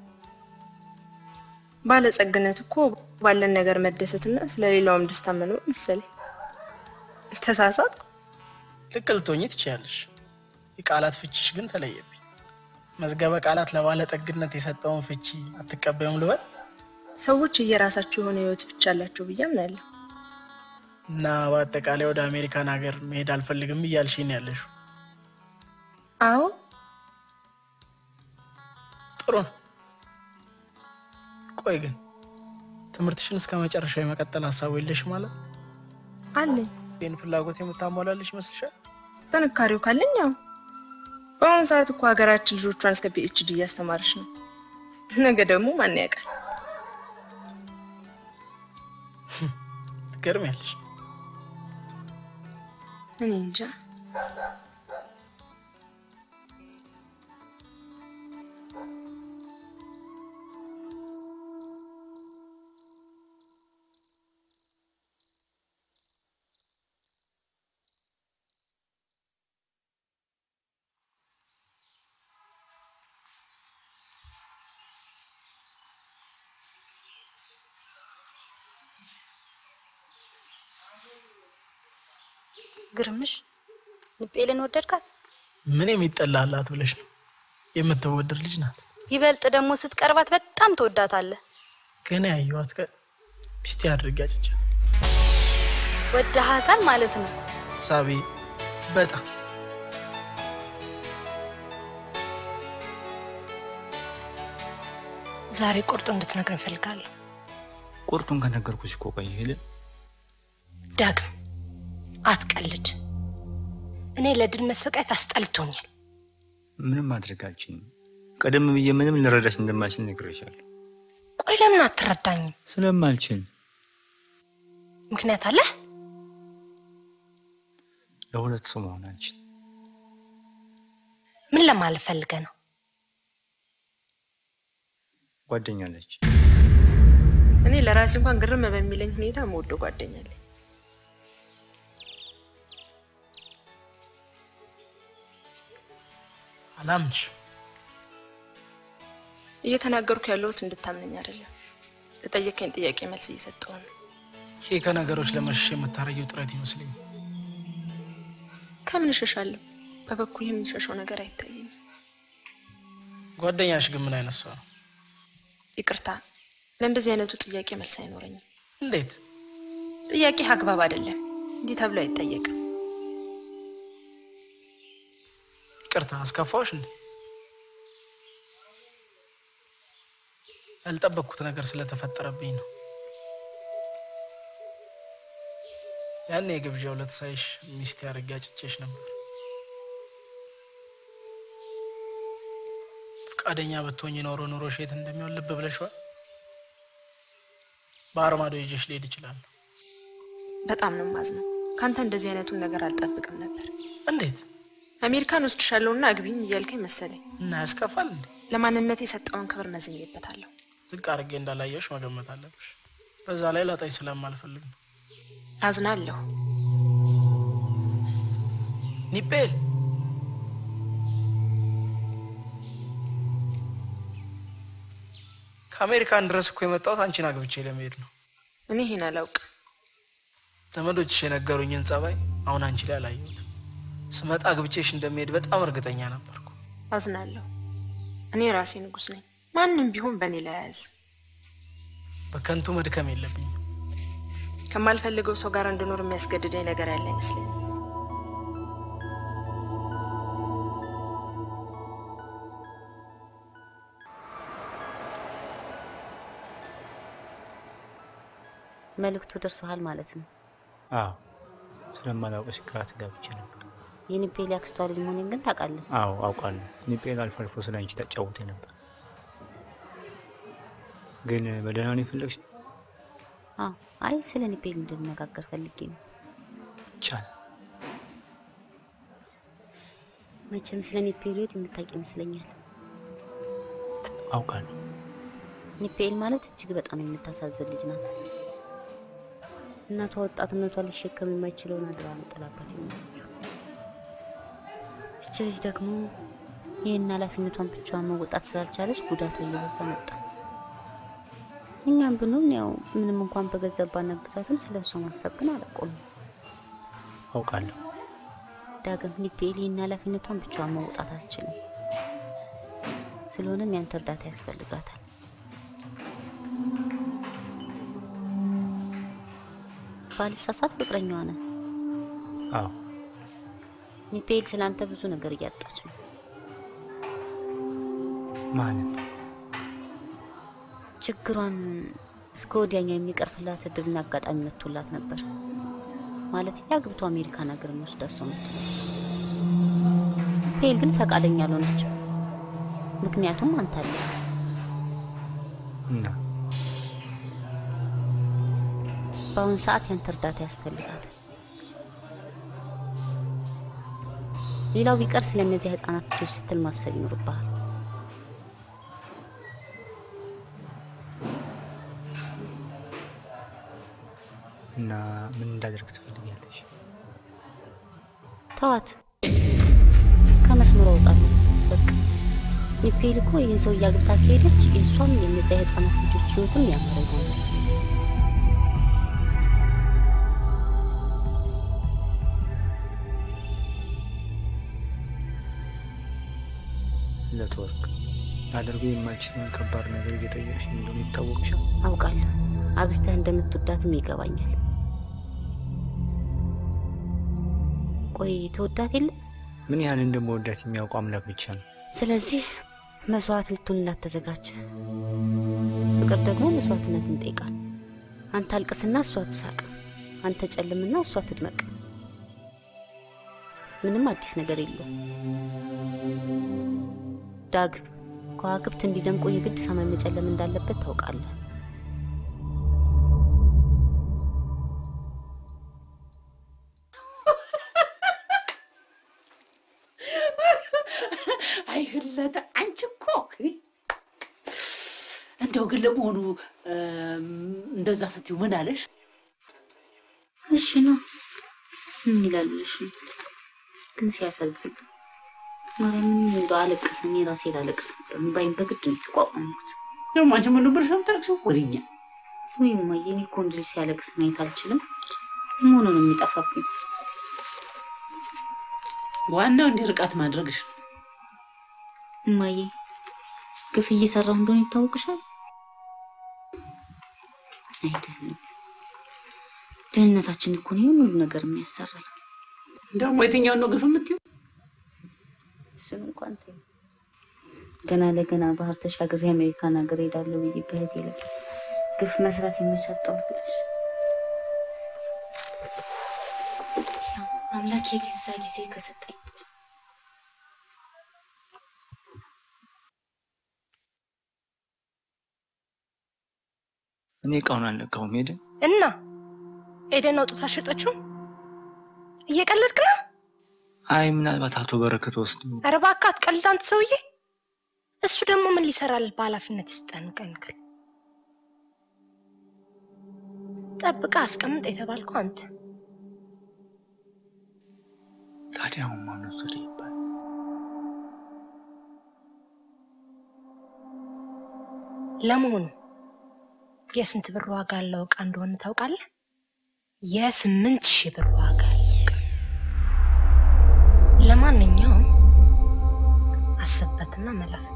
ባለጸግነት እኮ ባለን ነገር መደሰትና ስለሌላውም ደስታ መኖር መሰለኝ። ተሳሳት። ልክ ልትሆኚ ትችያለሽ። የቃላት ፍቺሽ ግን ተለየብኝ። መዝገበ ቃላት ለባለጠግነት የሰጠውን ፍቺ አትቀበዩም ልበል? ሰዎች እየራሳቸው የሆነ ህይወት ብቻ አላቸው ብዬ አምናለሁ። እና በአጠቃላይ ወደ አሜሪካን ሀገር መሄድ አልፈልግም እያልሽኝ ነው ያለሽው። አዎ ጥሩ ነው። ቆይ ግን ትምህርትሽን እስከ መጨረሻ የመቀጠል ሀሳቡ የለሽ ማለት አለኝ። ይህን ፍላጎት የምታሟላልሽ ይመስልሻል? ጥንካሬው ካለኝ ያው በአሁኑ ሰዓት እኮ ሀገራችን ልጆቿን እስከ ፒኤችዲ እያስተማረች ነው። ነገ ደግሞ ማን ያውቃል? ትገርሚያለሽ። እኔ እንጃ። ግርምሽ ንጴልን ወደድካት? ምን የሚጠላላት ብለሽ ነው? የምትወደድ ልጅ ናት። ይበልጥ ደግሞ ስትቀርባት በጣም ትወዳታለህ። ገና ያየኋት ቀን ሚስቴ አድርጌ አጭቻት ወደሃታል ማለት ነው። ሳቢ በጣም ዛሬ ቁርጡ እንድትነግረኝ እፈልጋለሁ። ቁርጡን ከነገርኩሽ እኮ ቆየ ሄደ ዳግም አትቀልድ። እኔ ለድል መሰቃየት አስጠልቶኛል። ምንም ማድረግ አልችልም። ቀደም ብዬ ምንም ልረዳሽ እንደማልችል ነግሬሻለሁ። ቆይ ለምን አትረዳኝም? ስለማልችል ምክንያት አለህ? ለሁለት ሰው መሆን አልችል። ምን ምን ለማለት ፈልገህ ነው? ጓደኛለች። እኔ ለራሴ እንኳን ግርም በሚለኝ ሁኔታ መወደው ጓደኛ አለኝ። አላምንሽ። እየተናገርኩ ያለሁት እንድታምነኝ አይደለም። ለጠየቀኝ ጥያቄ መልስ እየሰጠሁ ነው። ይሄ ከነገሮች ለመሸሽ የምታረጊው ጥረት ይመስለኝ። ከምን እሸሻለሁ? በበኩል የምሸሸው ነገር አይታየኝም። ጓደኛሽ ግን ምን አይነት ሰው ነው? ይቅርታ፣ ለእንደዚህ አይነቱ ጥያቄ መልስ አይኖረኝም። እንዴት? ጥያቄ አግባብ አይደለም። እንዲህ ተብሎ አይጠየቅም። ይቅርታ አስከፋዎች እንዴ? ያልጠበቅኩት ነገር ስለተፈጠረብኝ ነው። ያኔ የግብዣ ዕለት ሳይሽ ሚስቴ አድርጌ አጭቼሽ ነበር። ፈቃደኛ ብትሆኝ ኖሮ ኑሮሽ የት እንደሚሆን ልብ ብለሽዋል። ባህር ማዶ ይዤሽ ልሄድ እችላለሁ። በጣም ነው የማዝነው። ከአንተ እንደዚህ አይነቱን ነገር አልጠብቅም ነበር። እንዴት? አሜሪካን ወስድሻለሁና አግቢኝ እያልከኝ መሰለኝ። እና ያስከፋል እንዴ? ለማንነት የሰጠውን ክብር መዝኜበታለሁ። ዝቅ አድርጌ እንዳላየሽ መገመት አለብሽ። በዛ ላይ ላጣኝ ስለማልፈልግ ነው። አዝናለሁ። ኒፔል ከአሜሪካን ድረስ እኮ የመጣሁት አንቺን አግብቼ ለመሄድ ነው። እኔ ይሄን አላውቅም። ዘመዶችሽ የነገሩኝን ጸባይ አሁን አንቺ ላይ አላየሁትም። ስመጣ አግብቼሽ እንደሚሄድ በጣም እርግጠኛ ነበርኩ። አዝናለሁ። እኔ ራሴ ንጉስ ነኝ። ማንም ቢሆን በእኔ ላይ አያዝ። በከንቱ መድከም የለብኝም። ከማልፈልገው ሰው ጋር እንድኖር የሚያስገድደኝ ነገር ያለ አይመስለኝም። መልእክቱ ደርሶሃል ማለት ነው። አዎ ስለማላውቅሽ ግራ ተጋብቼ ነበር። የኒፔል አክስቷ ልጅ መሆኔን ግን ታውቃለህ። አዎ አውቃለሁ። ኒጴል አልፎ አልፎ ስለ አንቺ ታጫውቴ ነበር። ግን በደህና ነው የፈለግሽ? አዎ፣ አይ ስለ ኒፔል እንድንነጋገር ፈልጌ ነው። ይቻላል። መቼም ስለ ኒፔል ህይወት የምታውቅ ይመስለኛል። አውቃለሁ። ኒፔል ማለት እጅግ በጣም የምታሳዝን ልጅ ናት። እናቷ ወጣትነቷ ሊሸከም የማይችለውን አደራ ነው ጥላባት የሞተችው። እች ልጅ ደግሞ ይህን ኃላፊነቷን ብቻዋን መወጣት ስላልቻለች ጉዳቷ እየበዛ መጣ። እኛም ብንሆን ያው ምንም እንኳን በገንዘብ ባናግዛትም ስለ እሷ ማሰብ ግን አላቆምም። አውቃለሁ። ዳግም ኒፔል ይህን ኃላፊነቷን ብቻዋን መውጣት አትችልም። ስለሆነም ያንተ እርዳታ ያስፈልጋታል። ባልሳሳት ፍቅረኛዋ ነህ። አዎ ኒፔል ስላንተ ብዙ ነገር እያጣች ነው። ማለት ችግሯን እስከ ወዲያኛው የሚቀርፍላት እድልና አጋጣሚ መጥቶላት ነበር። ማለት አግብቶ አሜሪካን ሀገር የሚወስዳት ሰው መጥቶ ፔል ግን ፈቃደኛ አልሆነችም። ምክንያቱም አንተ አለ እና በአሁን ሰዓት ያንተ እርዳታ ያስፈልጋታል። ሌላው ቢቀር ስለ እነዚህ ህጻናት ልጆች ስትል ማሰብ ይኖርብሃል። እና ምን እንዳደርግ ትፈልጊያለሽ? ተዋት፣ ከመስመሩ አውጣለሁ። በቃ ኒፔል እኮ ይህን ሰው እያግብታ ከሄደች የእሷም የነዚያ የህፃናት ልጆች ህይወትም ያማረ ይሆናል። ለትወርቅ ላደርገው የማልችለውን ከባድ ነገር እየጠየቅሽ እንደሆነ ይታወቅሻል። አውቃለሁ፣ አብዝተህ እንደምትወዳትም ይገባኛል። ቆይ ተወዳት የለ ምን ያህል እንደመወዳት የሚያውቁ አምላክ ብቻ ነው። ስለዚህ መስዋዕት ልትሆንላት ተዘጋጅ። ፍቅር ደግሞ መስዋዕትነትን ይጠይቃል። አንተ አልቅስና እሷ ትሳቅ፣ አንተ ጨልምና እሷ ትድመቅ። ምንም አዲስ ነገር የለውም። ዳግ ከዋክብት እንዲደምቁ የግድ ሰማይ መጨለም እንዳለበት ታውቃለህ። አይ ህለተ አንቺ እኮ እንደው ግን ለመሆኑ እም፣ እንደዛ ስትይው ምን አለሽ? እሺ ነው ምን ይላሉ? እሺ ግን ሲያሳዝን ማርያምን እንደው አለቀሰ። እኔ ራሴ ላለቅስ ነበር። እምባዬን በግድ ነው የተቋቋምኩት። ደግሞ አንቺ ምን ብለሽ ነው የምታለቅሽው? ወሬኛ ወይ እማዬ፣ እኔ እኮ ወንድ ልጅ ሲያለቅስ ማየት አልችልም። መሆኑ ነው የሚጠፋብኝ። ዋናው እንዲህ ርቃት ማድረግሽ ነው። እማዬ፣ ግፍ እየሰራሁ እንደሆነ ይታወቅሻል። አይ ድህነት፣ ድህነታችን እኮ ነው ይሄን ሁሉ ነገር የሚያሰራኝ። ደግሞ የትኛውን ነው ግፍ የምትይው? እሱን እንኳን ተይው። ገና ለገና ባህር ተሻግሬ አሜሪካን ሀገር ሄዳለሁ ብዬ በህቴ ላይ ግፍ መስራት የመቻጣው ብለሽ ያው አምላክ የገዛ ጊዜ ከሰጠኝ እኔ እቃውን አልነካሁም። ሄደ እና ኤደን አውጥታ ሸጠችው። እየቀለድክ ነው? አይ ምናልባት አቶ በረከት ወስዶ ኧረ እባክህ አትቀልድ አንተ ሰውዬ። እሱ ደግሞ ምን ሊሰራል በኃላፊነት ይስጠን ቀንክል ጠብቃ አስቀምጥ የተባልከው አንተ። ታዲያ አሁን ማን ወሰደ ይባል? ለመሆኑ የስንት ብር ዋጋ ያለው እቃ እንደሆነ ታውቃለህ? የስምንት ሺህ ብር ዋጋ ያለው እቃ። ለማንኛውም አስብበትና መላፍጥ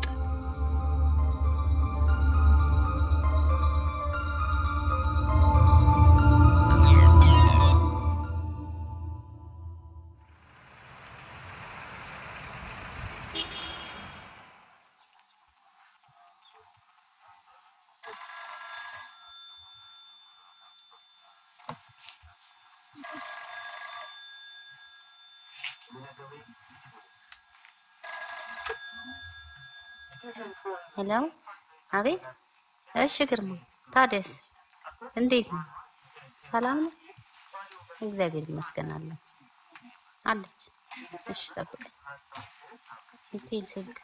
ሄሎ፣ አቤት። እሺ ግርማ፣ ታዲያስ እንዴት ነው? ሰላም ነው? እግዚአብሔር ይመስገን አለ አለች። እሺ ጠብቀኝ። ኢቴል ስልክ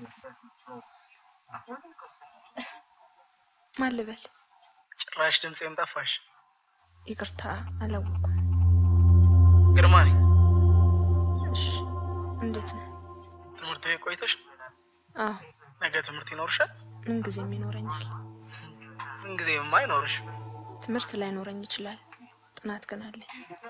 ማን ልበል? ጭራሽ ድምፄም ጠፋሽ። ይቅርታ አላወኩም። ግርማ ነኝ። እሺ እንዴት ነህ? ትምህርት ቤት ቆይተሽ አዎ ነገ ትምህርት ይኖርሻል? ምን ጊዜም ይኖረኛል። ምንጊዜማ አይኖርሽ። ትምህርት ላይኖረኝ ይችላል፣ ጥናት ግን አለኝ።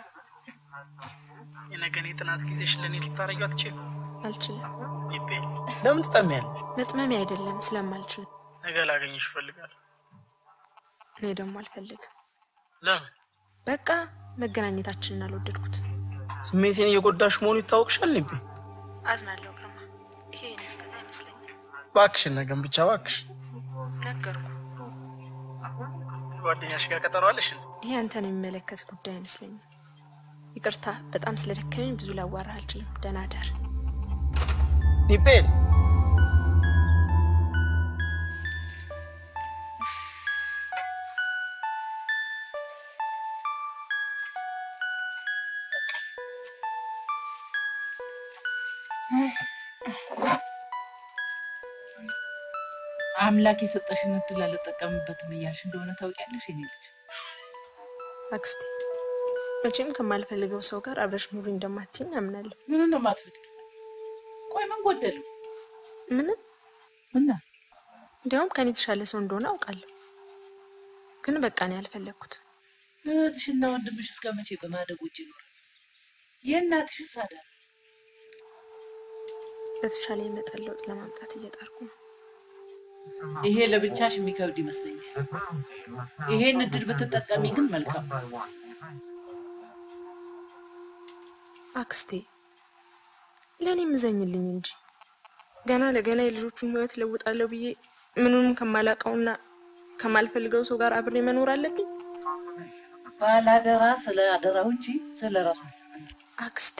የነገን የጥናት ጊዜሽ ለእኔ ልታረጊው አትችይም? አልችልም። ይቤ ለምን ትጠሚያለሽ? መጥመሜ አይደለም ስለማልችል፣ ነገ ላገኝሽ እፈልጋለሁ። እኔ ደግሞ አልፈልግም። ለምን? በቃ መገናኘታችንን አልወደድኩትም። ስሜቴን እየጎዳሽ መሆኑ ይታወቅሻል። ልቤ አዝናለሁ ግርማ፣ ይሄ የኔ ስህተት አይመስለኝም። እባክሽን ነገን ብቻ እባክሽ። ነገርኩ። ጓደኛሽ ጋር ቀጠሮ አለሽ? እንዴ? ይሄ አንተን የሚመለከት ጉዳይ አይመስለኝም። ይቅርታ፣ በጣም ስለደከመኝ ብዙ ላዋራህ አልችልም። ደህና ደር። ኒቤል አምላክ የሰጠሽን እድል አልጠቀምበትም እያልሽ እንደሆነ ታውቂያለሽ የኔ ልጅ። አክስቴ፣ መቼም ከማልፈልገው ሰው ጋር አብረሽ ኑሪ እንደማትይኝ አምናለሁ። ምን እንደማትፈልግ ቆይ ምን ጎደለው? ምንም እና እንዲያውም ከኔ የተሻለ ሰው እንደሆነ አውቃለሁ። ግን በቃ እኔ አልፈለግኩትም። እህትሽና ወንድምሽ እስከ መቼ በማደግ ውጭ ይኖራል? የእናትሽስ አዳር በተሻለ የመጠን ለውጥ ለማምጣት እየጣርኩ ነው። ይሄ ለብቻሽ የሚከብድ ይመስለኛል። ይሄን እድል ብትጠቀሚ ግን መልካም ነው። አክስቴ ለእኔ ምዘኝልኝ እንጂ ገና ለገና የልጆቹን ህይወት ለውጣለሁ ብዬ ምኑንም ከማላውቀውና ከማልፈልገው ሰው ጋር አብሬ መኖር አለብኝ? ባላደራ ስለ አደራው እንጂ ስለ ራሱ አክስቴ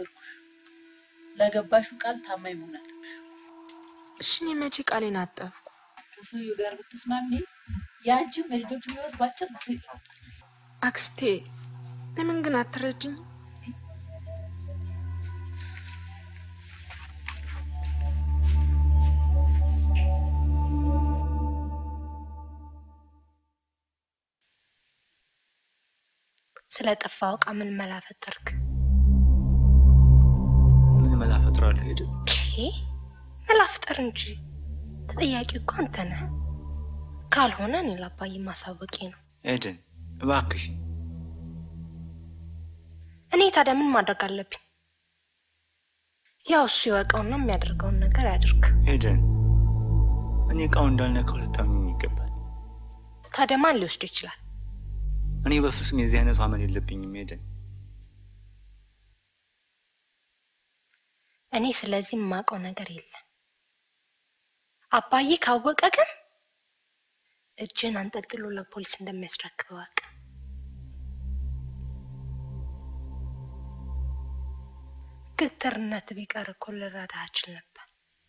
ለገባሹ ቃል ታማኝ መሆን አለብሽ። እሺ እኔ መቼ ቃሌን አጠፍኩ? ከሰውየው ጋር ብትስማሚ የአንቺም የልጆቹም ህይወት ባጭር ጊዜ ይለወጣል። አክስቴ ለምን ግን አትረጅኝ? ስለ ጠፋው እቃ ምን መላ ፈጠርክ? ምን መላ ፈጥራለሁ? ሄደ ይሄ መላ ፍጠር እንጂ ተጠያቂ እኮ አንተ ነህ። ካልሆነ እኔ ለአባዬ ማሳወቄ ነው። ኤደን እባክሽ እኔ ታዲያ ምን ማድረግ አለብኝ? ያው እሱ ይወቀውና የሚያደርገውን ነገር ያድርግ። ኤደን እኔ እቃው እንዳልነካው ልታምኝ ይገባል። ታዲያ ማን ሊወስዱ ይችላል? እኔ በፍጹም የዚህ አይነት ማመን የለብኝም ኤደን። እኔ ስለዚህ የማውቀው ነገር የለም። አባዬ ካወቀ ግን እጅን አንጠልጥሎ ለፖሊስ እንደሚያስረክብ እወቅ። ግትርነት ቢቀር እኮ ልረዳህ እችል ነበር።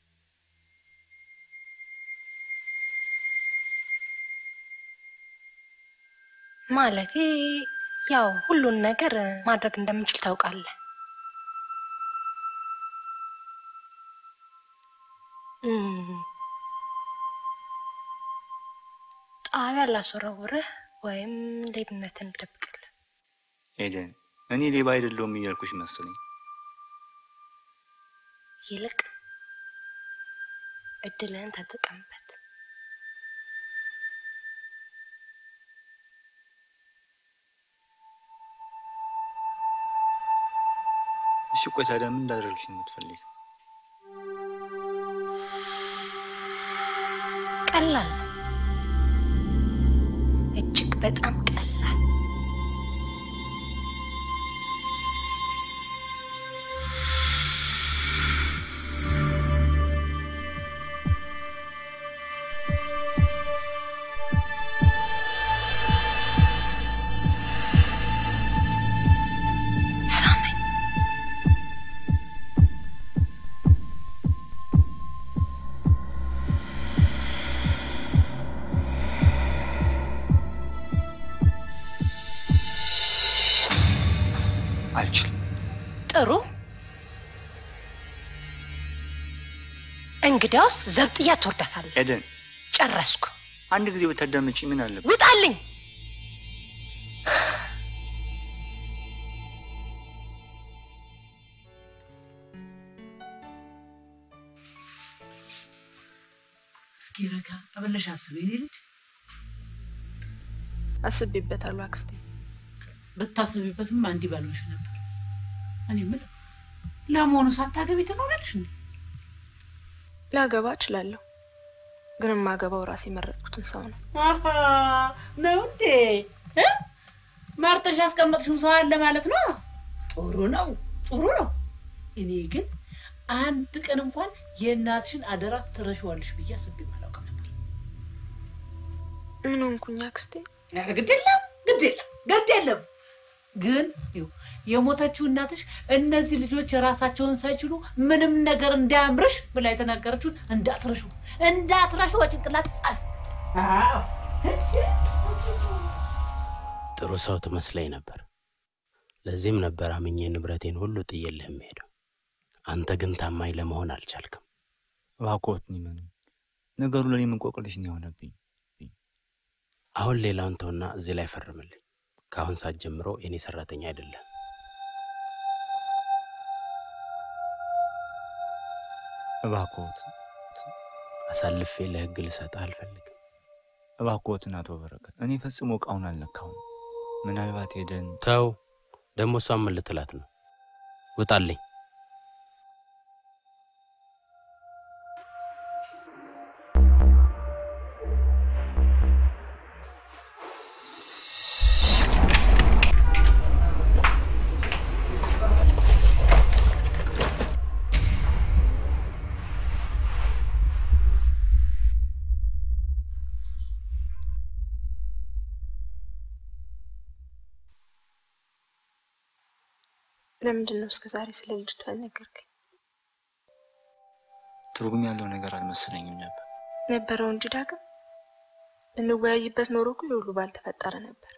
ማለቴ ያው ሁሉን ነገር ማድረግ እንደምችል ታውቃለህ። እም፣ ጣቢያ ላስወረውርህ ወይም ሌብነትን ልደብቅልህ። ኤደን እኔ ሌባ አይደለሁም እያልኩሽ መሰለኝ። ይልቅ እድልህን ተጠቀምበት። እሺ ቆይ ታዲያ ምን እንዳደረግሽ ነው የምትፈልጊው? ቀላል ነው። እጅግ በጣም ቀላል። ሳመኝ። አልችልም። ጥሩ። እንግዲያውስ ዘብጥያ ትወርዳታለህ። ኤደን ጨረስኩ። አንድ ጊዜ ብታዳምጪ ምን አለበት? ውጣልኝ። እስኪ ረጋ ብለሽ አስቢ የኔ ልጅ። አስቤበታለሁ አክስቴ። ብታሰቢበትም እንዲህ ባልሆንሽ ነበር። እኔ የምልህ ለመሆኑ ሳታገቢ ትኖራለሽ እንዴ? ላገባ እችላለሁ፣ ግን የማገባው ራሴ የመረጥኩትን ሰው ነው። አሃ ነው እንዴ? እ? መርጠሽ ያስቀመጥሽው ሰው አለ ማለት ነው። ጥሩ ነው፣ ጥሩ ነው። እኔ ግን አንድ ቀን እንኳን የእናትሽን አደራ ትረሺዋለሽ ብዬ አስቤ አላውቅም ነበር። ምን ሆንኩኝ አክስቴ? ኧረ ግድ የለም ግድ የለም ግድ የለም። ግን ይኸው የሞተችው እናትሽ እነዚህ ልጆች የራሳቸውን ሳይችሉ ምንም ነገር እንዳያምርሽ ብላ የተናገረችውን እንዳትረሹ እንዳትረሹ በጭንቅላት ጻፍ። አዎ ጥሩ ሰው ትመስለኝ ነበር። ለዚህም ነበር አምኜ ንብረቴን ሁሉ ጥዬልህ የምሄደው። አንተ ግን ታማኝ ለመሆን አልቻልክም። እባክዎትን ይመኑኝ፣ ነገሩ ለእኔ እንቆቅልሽ ነው የሆነብኝ። አሁን ሌላውን ተውና እዚህ ላይ ፈርምልኝ። ከአሁን ሰዓት ጀምሮ የኔ ሰራተኛ አይደለም። እባክዎት አሳልፌ ለህግ ልሰጥህ አልፈልግም። እባክዎትን አቶ በረከት፣ እኔ ፈጽሞ እቃውን አልነካውም። ምናልባት ሄደን ተው። ደግሞ እሷን ምን ልትላት ነው? ውጣልኝ። ለምንድን ነው እስከ ዛሬ ስለ ልጅቷ ያልነገርከኝ? ትርጉም ያለው ነገር አልመሰለኝም ነበር። ነበረው እንጂ ዳግም ብንወያይበት ኖሮ እኮ ይህ ሁሉ ባልተፈጠረ ነበር።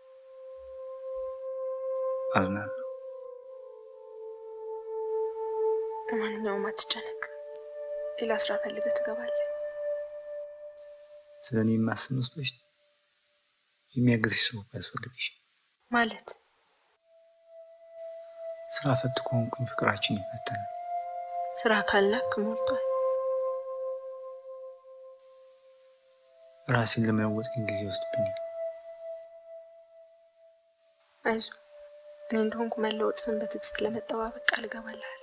አዝናለሁ። ለማንኛውም አትጨነቅ፣ ሌላ ስራ ፈልገህ ትገባለህ። ስለ እኔ የማስብ መስሎሽ ነው? የሚያግዝሽ ሰው እኮ ያስፈልግሽ። ማለት ስራ ፈት ከሆንኩኝ ፍቅራችን ይፈተናል። ስራ ካላክ ሞልቷል። ራሴን ለመለወጥ ግን ጊዜ ይወስድብኛል። አይዞ እኔ እንደሆንኩ መለወጥን በትዕግስት ለመጠባበቅ ቃል እገባልሃለሁ።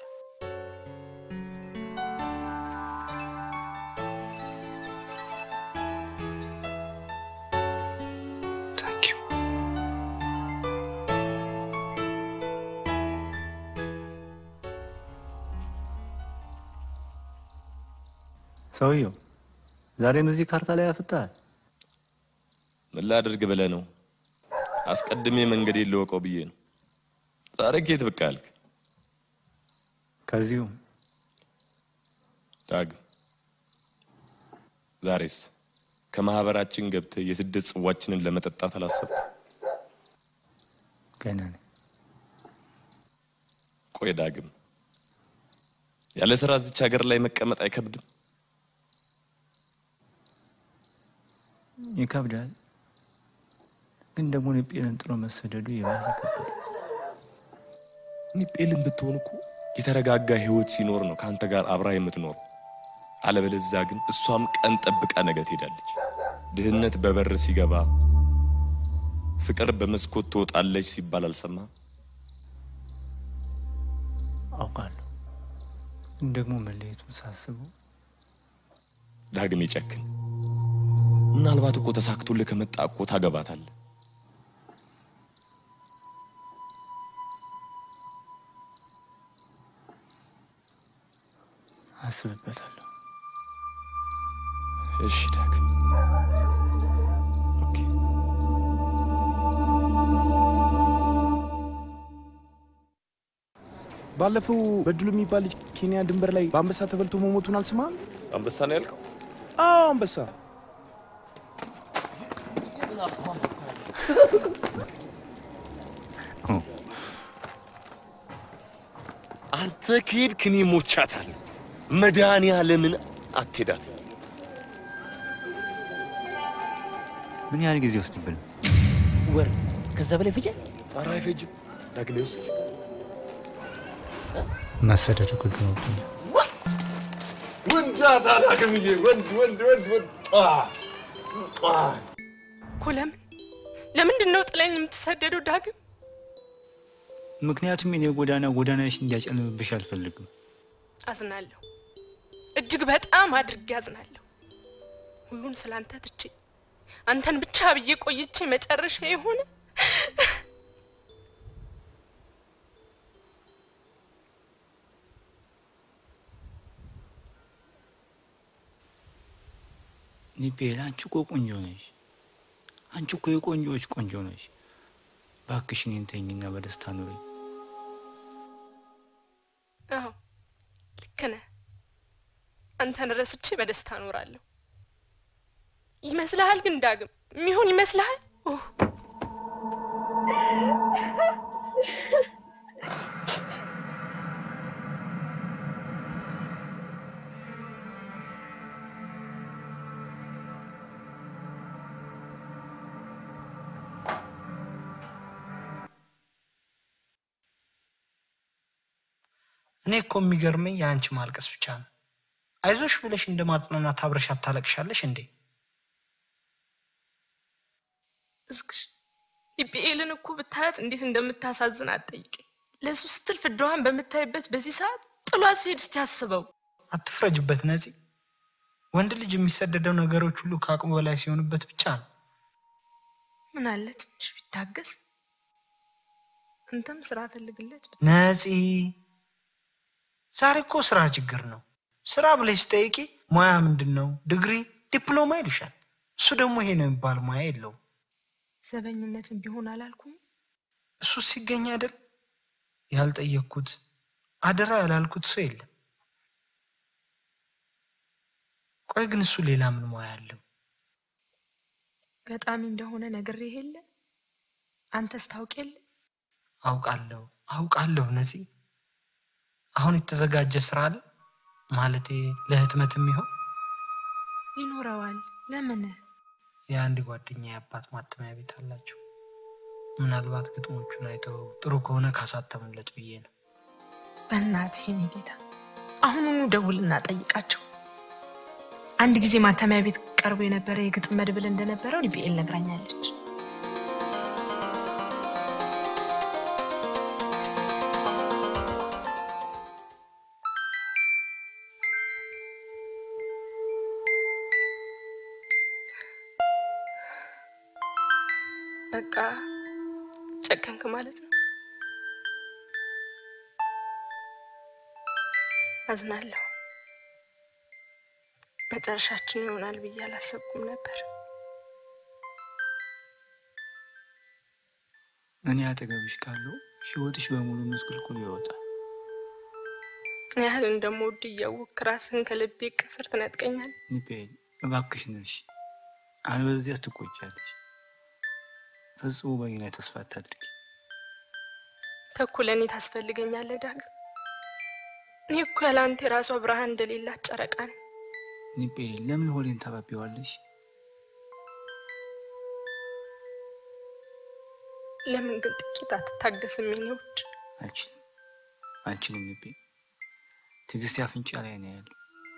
ሰውየው ዛሬም እዚህ ካርታ ላይ ያፍታል። ምን ላድርግ ብለህ ነው? አስቀድሜ መንገዴን ልወቀው ብዬ ነው። ዛሬ ኬት ብቅ አልክ? ከዚሁ ዳግም ዛሬስ ከማህበራችን ገብተህ የስደት ጽዋችንን ለመጠጣት አላሰብኩም? ገና ነኝ። ቆይ ዳግም ያለ ስራ እዚች ሀገር ላይ መቀመጥ አይከብድም? ይከብዳል፣ ግን ደግሞ ኔጴልን ጥሎ መሰደዱ የባሰ ከባድ። ኔጴልን ብትሆን እኮ የተረጋጋ ህይወት ሲኖር ነው ከአንተ ጋር አብራ የምትኖር። አለበለዚያ ግን እሷም ቀን ጠብቃ ነገ ትሄዳለች። ድህነት በበር ሲገባ ፍቅር በመስኮት ትወጣለች ሲባል አልሰማም? አውቃለሁ፣ ግን ደግሞ መለየቱን ሳስበው ዳግም ይጨክን። ምናልባት እኮ ተሳክቶልህ ከመጣ እኮ ታገባታለህ። አስብበታለሁ። እሺ ዳግም ባለፈው በድሉ የሚባል ልጅ ኬንያ ድንበር ላይ በአንበሳ ተበልቶ መሞቱን አልሰማህም? አንበሳ ነው ያልከው? አዎ አንበሳ። አንተ ከሄድክ እኔ ሞቻታለሁ። መድኃኒዓለምን አትሄዳት። ምን ያህል ጊዜ ወስድብን? ወር ከዛ በላይ ፍጀ ኧረ አይፈጅም። ዳግም ይወስድ መሰደድ ግድ ሆኖብኛል። ወንዳታ ዳግምዬ፣ ወንድ ወንድ ወንድ ወንድ አ አ እኮ ለምን ለምንድን ነው ጥለኝ የምትሰደደው ዳግም? ምክንያቱም የኔ ጎዳና ጎዳናሽ እንዲያጨልምብሽ አልፈልግም። አዝናለሁ፣ እጅግ በጣም አድርጌ አዝናለሁ። ሁሉን ስላንተ ትቼ አንተን ብቻ ብዬ ቆይቼ መጨረሻ የሆነ ኒቤል፣ አንቺ እኮ ቆንጆ ነሽ። አንቺ እኮ የቆንጆዎች ቆንጆ ነሽ። እባክሽ እኔን ተይኝና በደስታ ኑሪ። አዎ ልክ ነህ። አንተን ረስቼ በደስታ እኖራለሁ። ይመስልሃል ግን ዳግም የሚሆን ይመስልሃል? ኦህ፣ እኔ እኮ የሚገርመኝ የአንቺ ማልቀስ ብቻ ነው። አይዞሽ ብለሽ እንደ ማጽናናት አብረሽ አታለቅሻለሽ እንዴ? እስክሽ ኢፒኤልን እኮ ብታያት እንዴት እንደምታሳዝን አትጠይቀኝ። ለእሱ ስትል ፍዳዋን በምታይበት በዚህ ሰዓት ጥሏት ሲሄድ እስቲ አስበው። አትፍረጅበት ነፂ። ወንድ ልጅ የሚሰደደው ነገሮች ሁሉ ከአቅሙ በላይ ሲሆኑበት ብቻ ነው። ምን አለ ትንሽ ቢታገስ። አንተም ስራ ፈልግለት። ነፂ፣ ዛሬ እኮ ስራ ችግር ነው። ስራ ብለሽ ስጠይቂ ሙያ ምንድን ነው? ዲግሪ፣ ዲፕሎማ ይሉሻል። እሱ ደግሞ ይሄ ነው የሚባል ሙያ የለውም። ዘበኝነትን ቢሆን አላልኩም። እሱ ሲገኝ አይደል ያልጠየቅኩት አደራ ያላልኩት ሰው የለም። ቆይ ግን እሱ ሌላ ምን ሙያ አለው? ገጣሚ እንደሆነ ነግሬህ የለ አንተስ ታውቅ የለ አውቃለሁ አውቃለሁ ነፂ። አሁን የተዘጋጀ ስራ አለ ማለቴ ለህትመት የሚሆን ይኖረዋል። ለምን የአንድ ጓደኛ የአባት ማተሚያ ቤት አላቸው። ምናልባት ግጥሞቹን አይተው ጥሩ ከሆነ ካሳተሙለት ብዬ ነው። በእናትህ የኔ ጌታ አሁኑኑ ደውልና ጠይቃቸው። አንድ ጊዜ ማተሚያ ቤት ቀርቦ የነበረ የግጥም መድብል እንደነበረው ሊቢኤል ነግራኛለች። በቃ ጨከንክ ማለት ነው። አዝናለሁ። መጨረሻችን ይሆናል ብዬ አላሰብኩም ነበር። እኔ አጠገብሽ ካለው ህይወትሽ በሙሉ ምስቅልቅሉ ይወጣል። ምን ያህል እንደምወድ እያወቅክ ራስህን ከልቤ እቅፍ ስር ትነጥቀኛል። ኒፔል እባክሽን እርሺ፣ አለበለዚያ ትጎጃለሽ። ፈጽሞ በእኔ ላይ ተስፋ አታድርጊ። ተኩል እኔ ታስፈልገኛለህ ዳግም። እኔ እኮ ያለ አንተ የራሷ ብርሃን እንደሌላት ጨረቃ ነኝ። ኒፔል ለምን ሆዴን ታባቢዋለሽ? ለምን ግን ጥቂት አትታገስም የኔ ውድ? አልችልም አልችልም ኒፔል፣ ትዕግስት አፍንጫ ላይ ነው ያለው።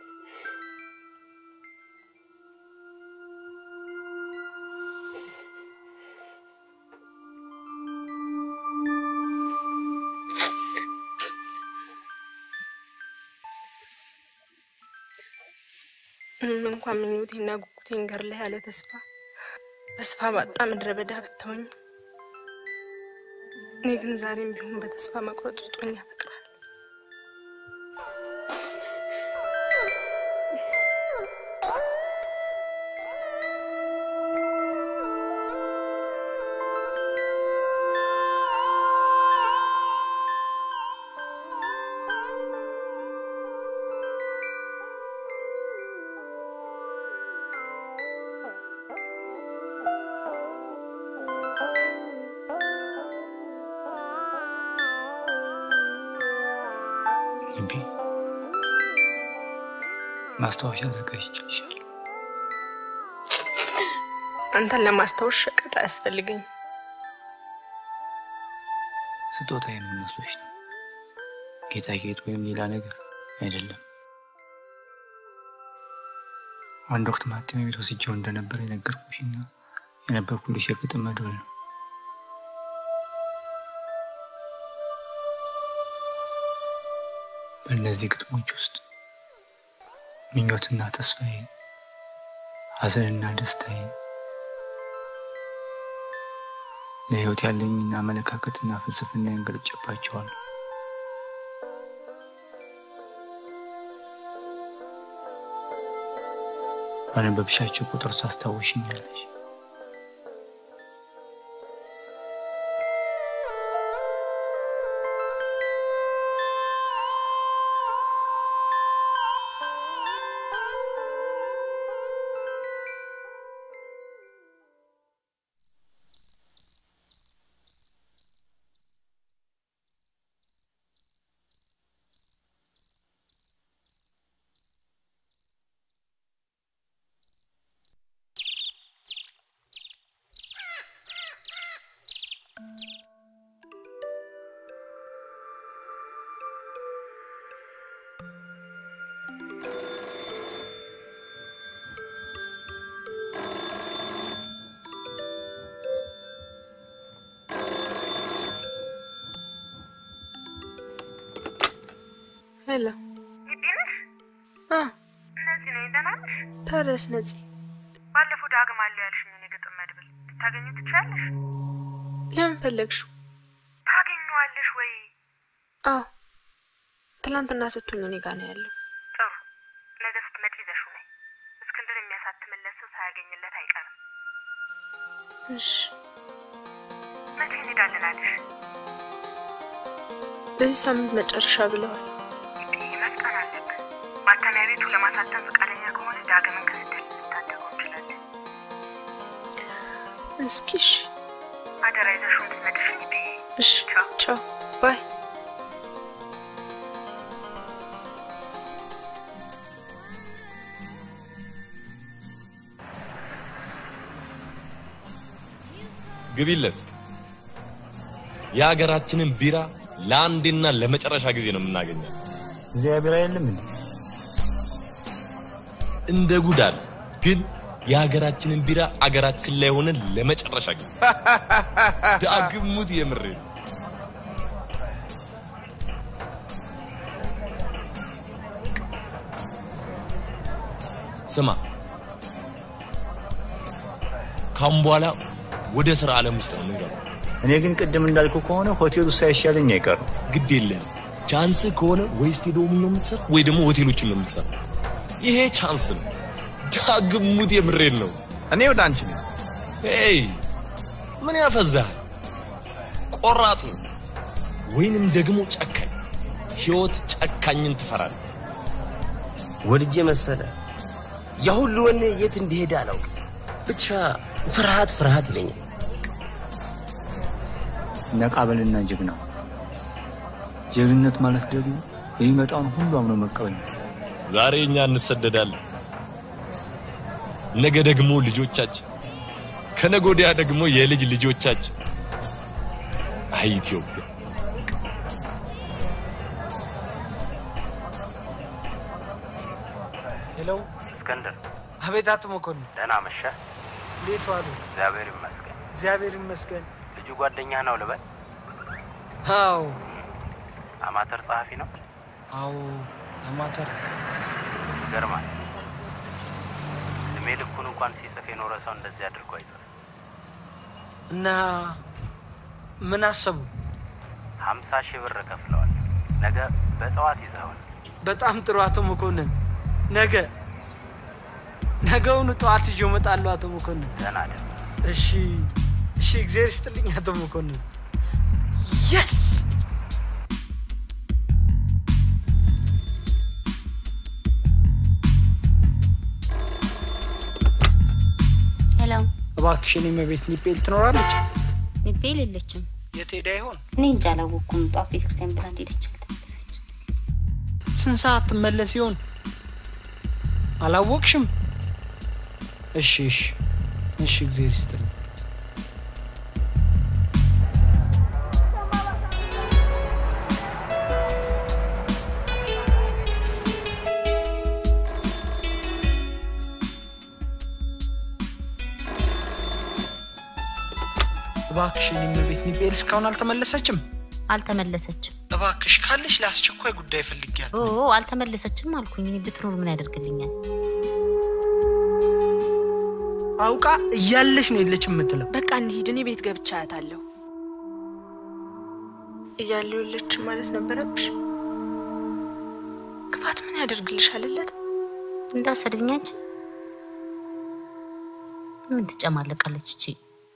ምንም እንኳን ምኞቴና ጉጉቴን ገር ላይ ያለ ተስፋ ተስፋ ባጣ ምድረ በዳ ብትሆኝ፣ እኔ ግን ዛሬም ቢሆን በተስፋ መቁረጥ ውስጥ ሆኜ አፈቅርሃለሁ። ኒፔ ማስታወሻ አዘጋጅቼልሻለሁ። አንተን ለማስታወስ ሸቀጥ አያስፈልገኝ። ስጦታዬ ምን መስሎሽ ነው? ጌጣጌጥ ወይም ሌላ ነገር አይደለም። አንድ ወቅት ማተሚያ ቤት ወስጄው እንደነበር የነገርኩሽና የነበርኩልሽ የግጥም መድብል ነው። በእነዚህ ግጥሞች ውስጥ ምኞትና ተስፋዬ፣ ሐዘንና ደስታዬ፣ ለሕይወት ያለኝና አመለካከትና ፍልስፍና ገልጬባቸዋለሁ። ባነበብሻቸው ቁጥር ታስታውሽኛለሽ። ሄሎ አ እነዚህ ነኝ። ደህና ነሽ? ታዲያስ ነፂ ባለፈው ዳግም አለ ያልሽኝን የግጥም መድብል ልታገኙ ትችያለሽ? ለምን ፈለግሽው? ታገኘዋለሽ ወይ? አዎ ትላንትና ስትሆኝ እኔ ጋር ነው ያለው። ጥሩ። ነገ ስትመጪ ይዘሽው ነይ። እስክንድር የሚያሳትምለት ሰው ሳያገኝለት አይቀርም። እሺ መቼ እንሄዳለን አለሽ? በዚህ ሳምንት መጨረሻ ብለዋል። መፍጠን አለብን። ማተሚያ ቤቱ ለማሳተም ፈቃደኛ ከሆነ ዳግምን ከስደት ልንታደገው እንችላለን። እስኪ እሺ አደራ ይዘሽው እንድትመጭሽኝ ብዬ እሺ ቻው ባይ ግቢለት። የሀገራችንን ቢራ ለአንዴና ለመጨረሻ ጊዜ ነው የምናገኘው። እግዚአብሔር አይደለም እንዴ? እንደ ጉዳል ግን የሀገራችንን ቢራ አገራችን ላይ ሆነን ለመጨረሻ ጊዜ ዳግም ሙት የምሬ ነው። ስማ ካሁን በኋላ ወደ ስራ ዓለም ውስጥ ነው የምንገባው። እኔ ግን ቅድም እንዳልኩ ከሆነ ሆቴሉ ሳይሻለኝ አይቀርም። ግድ የለም ቻንስ ከሆነ ወይ ስቴዲየሙን ነው የምትሰራ ወይ ደግሞ ሆቴሎችን ነው የምትሰራ። ይሄ ቻንስ ነው። ዳግም ሙት የምሬን ነው። እኔ ወደ አንቺ ነኝ። ሄይ ምን ያፈዛሃል? ቆራጡ ወይንም ደግሞ ጨካኝ። ህይወት ጨካኝን ትፈራለች። ወድጄ መሰለ ያ ሁሉ ወኔ የት እንዲሄድ አላውቅም። ብቻ ፍርሃት ፍርሃት ይለኛል። ነቃበልና ጀግና። ጀግንነት ማለት ደግሞ የሚመጣውን ሁሉ አምኖ መቀበል ነው። ዛሬ እኛ እንሰደዳለን፣ ነገ ደግሞ ልጆቻችን፣ ከነገ ወዲያ ደግሞ የልጅ ልጆቻችን። አይ ኢትዮጵያ ሄሎ፣ እስክንድር አቤት። አቶ መኮንን ደህና መሸህ? እንዴት ዋሉ? እግዚአብሔር ይመስገን። እግዚአብሔር ይመስገን። ልጁ ጓደኛህ ነው ልበል? አዎ፣ አማተር ጸሐፊ ነው። አዎ፣ አማተር ይገርማል። እድሜ ልኩን እንኳን ሲጽፍ የኖረ ሰው እንደዚህ አድርጎ አይጽፍ። እና ምን አሰቡ? ሀምሳ ሺህ ብር ከፍለዋል። ነገ በጠዋት ይዘውን በጣም ጥሩ አቶ መኮንን። ነገ ነገውኑ ጠዋት ይዤ እመጣለሁ አቶ መኮንን። ደህና ደር። እሺ፣ እሺ። እግዚአብሔር ይስጥልኝ አቶ መኮንን። የስ ሄሎ፣ እባክሽን የመቤት ኒፔል ትኖራለች? ኒፔል የለችም። የት ሄዳ ይሆን? እኔ እንጃ አላወቅኩም። ጧት ቤተክርስቲያን ብላ እንደሄደች አልተመለሰች። ስንት ሰዓት ትመለስ ይሆን? አላወቅሽም? እሺ፣ እሺ፣ እሺ። እግዚአብሔር ይስጥልኝ። እባክሽን የመቤት ኒቤል እስካሁን አልተመለሰችም? አልተመለሰችም። እባክሽ ካለሽ ለአስቸኳይ ጉዳይ ፈልጊያት። ኦ አልተመለሰችም አልኩኝ። እኔ ብትኖር ምን ያደርግልኛል? አውቃ እያለሽ ነው የለች የምትለው። በቃ እንሂድ። እኔ ቤት ገብቻ አያታለሁ። እያለሁ የለችም ማለት ነበረብሽ። ክፋት ምን ያደርግልሻል? ለት እንዳሰድብኛች ምን ትጨማለቃለች እቺ?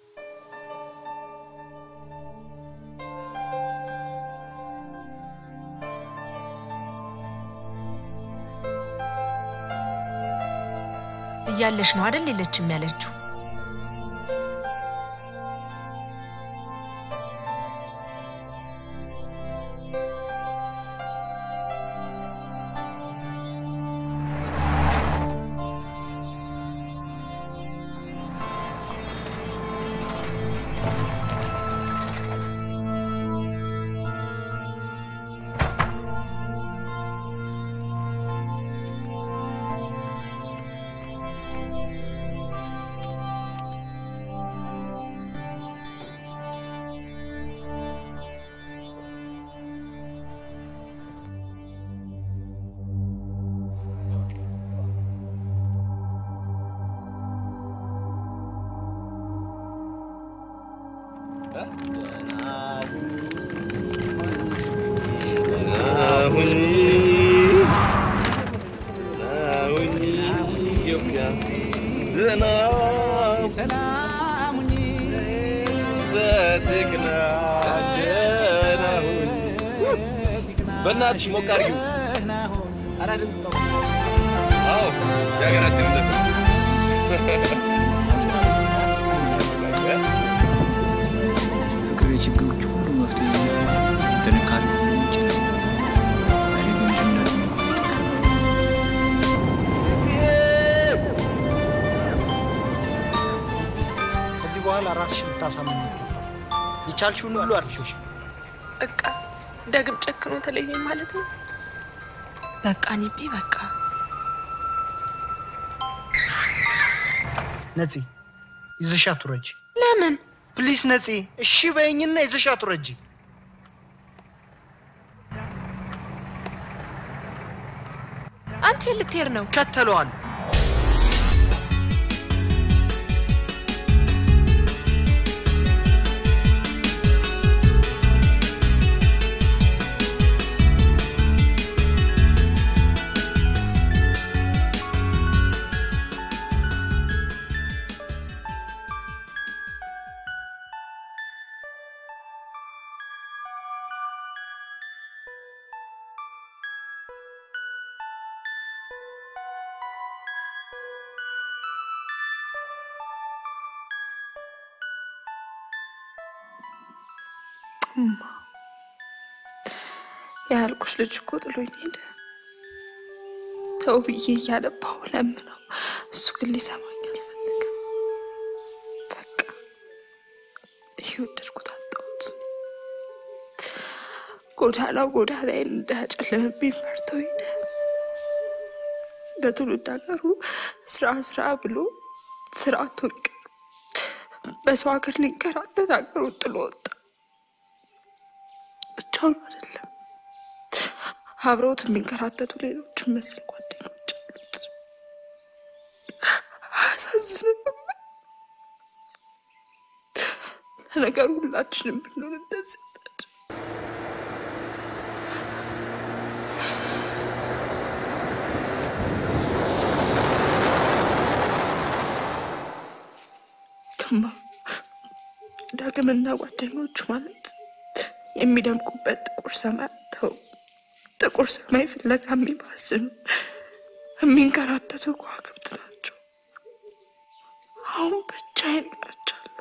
እያለሽ ነው አይደል የለችም ያለችው። በእናትሽ ሞቅ አድርጊው። አዎ የሀገራችን ዘፈን ፍቅር የችግሮች ሁሉ መፍትሄ ጥንካሬ ሁሉ ምንጭ ነው። እኔ ግን ድህነትን እንኳን ይጠቅማል። ከዚህ በኋላ ራስሽን ልታሳምን ይገባል። የቻልሽውን ሁሉ አድርገሽ በቃ ዳግም ጨክኖ ተለየኝ ማለት ነው። በቃ ኒቢ በቃ ነፂ ይዘሻት ውረጂ። ለምን ፕሊስ ነፂ፣ እሺ በይኝና ይዘሻት ውረጂ። አንተ የት ልትሄድ ነው? ከተለዋል እማ ያልኩሽ ልጅ እኮ ጥሎኝ ሄደ። ተው ብዬ እያነባሁ ለምነው፣ እሱ ግን ሊሰማኝ አልፈለገም። በቃ እየወደድኩት አጣሁት። ጎዳናው ጎዳናዬን እንዳያጨልምብኝ ፈርቶ ሄደ። በትውልድ ሀገሩ ስራ ስራ ብሎ ስራ አጥቶ ሊቀር በሰው ሀገር ሊንከራተት ሀገሩን ጥሎ ወጣ። ብቻውን አይደለም፣ አብረውት የሚንከራተቱ ሌሎች መሰል ጓደኞች አሉት። አያሳዝንም? ለነገሩ ሁላችንም ብንሆን እንደዚህ ነን። ግማ ዳግምና ጓደኞቹ ማለት የሚደምቁበት ጥቁር ሰማይ አጥተው ጥቁር ሰማይ ፍለጋ የሚባስኑ የሚንከራተቱ ከዋክብት ናቸው። አሁን ብቻዬን ቀርቻለሁ።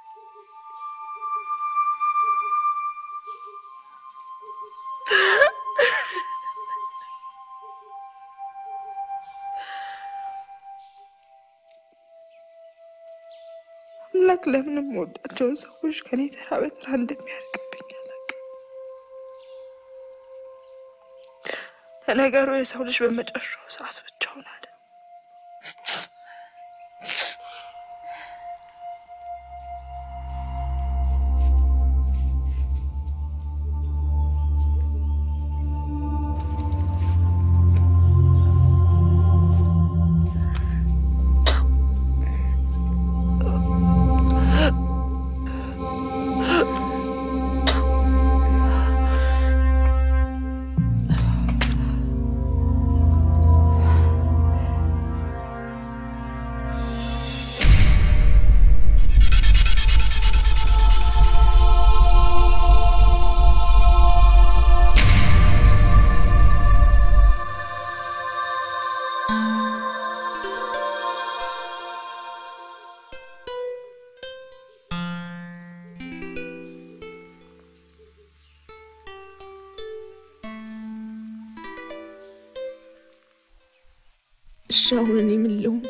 አምላክ ለምን የምወዳቸውን ሰዎች ከኔ ተራ በተራ እንደሚያርቅብኝ አላውቅም። ለነገሩ የሰው ልጅ በመጨረሻው ሰዓት ብቻውን አለ። እሺ አሁን እኔ ምን ልሁን?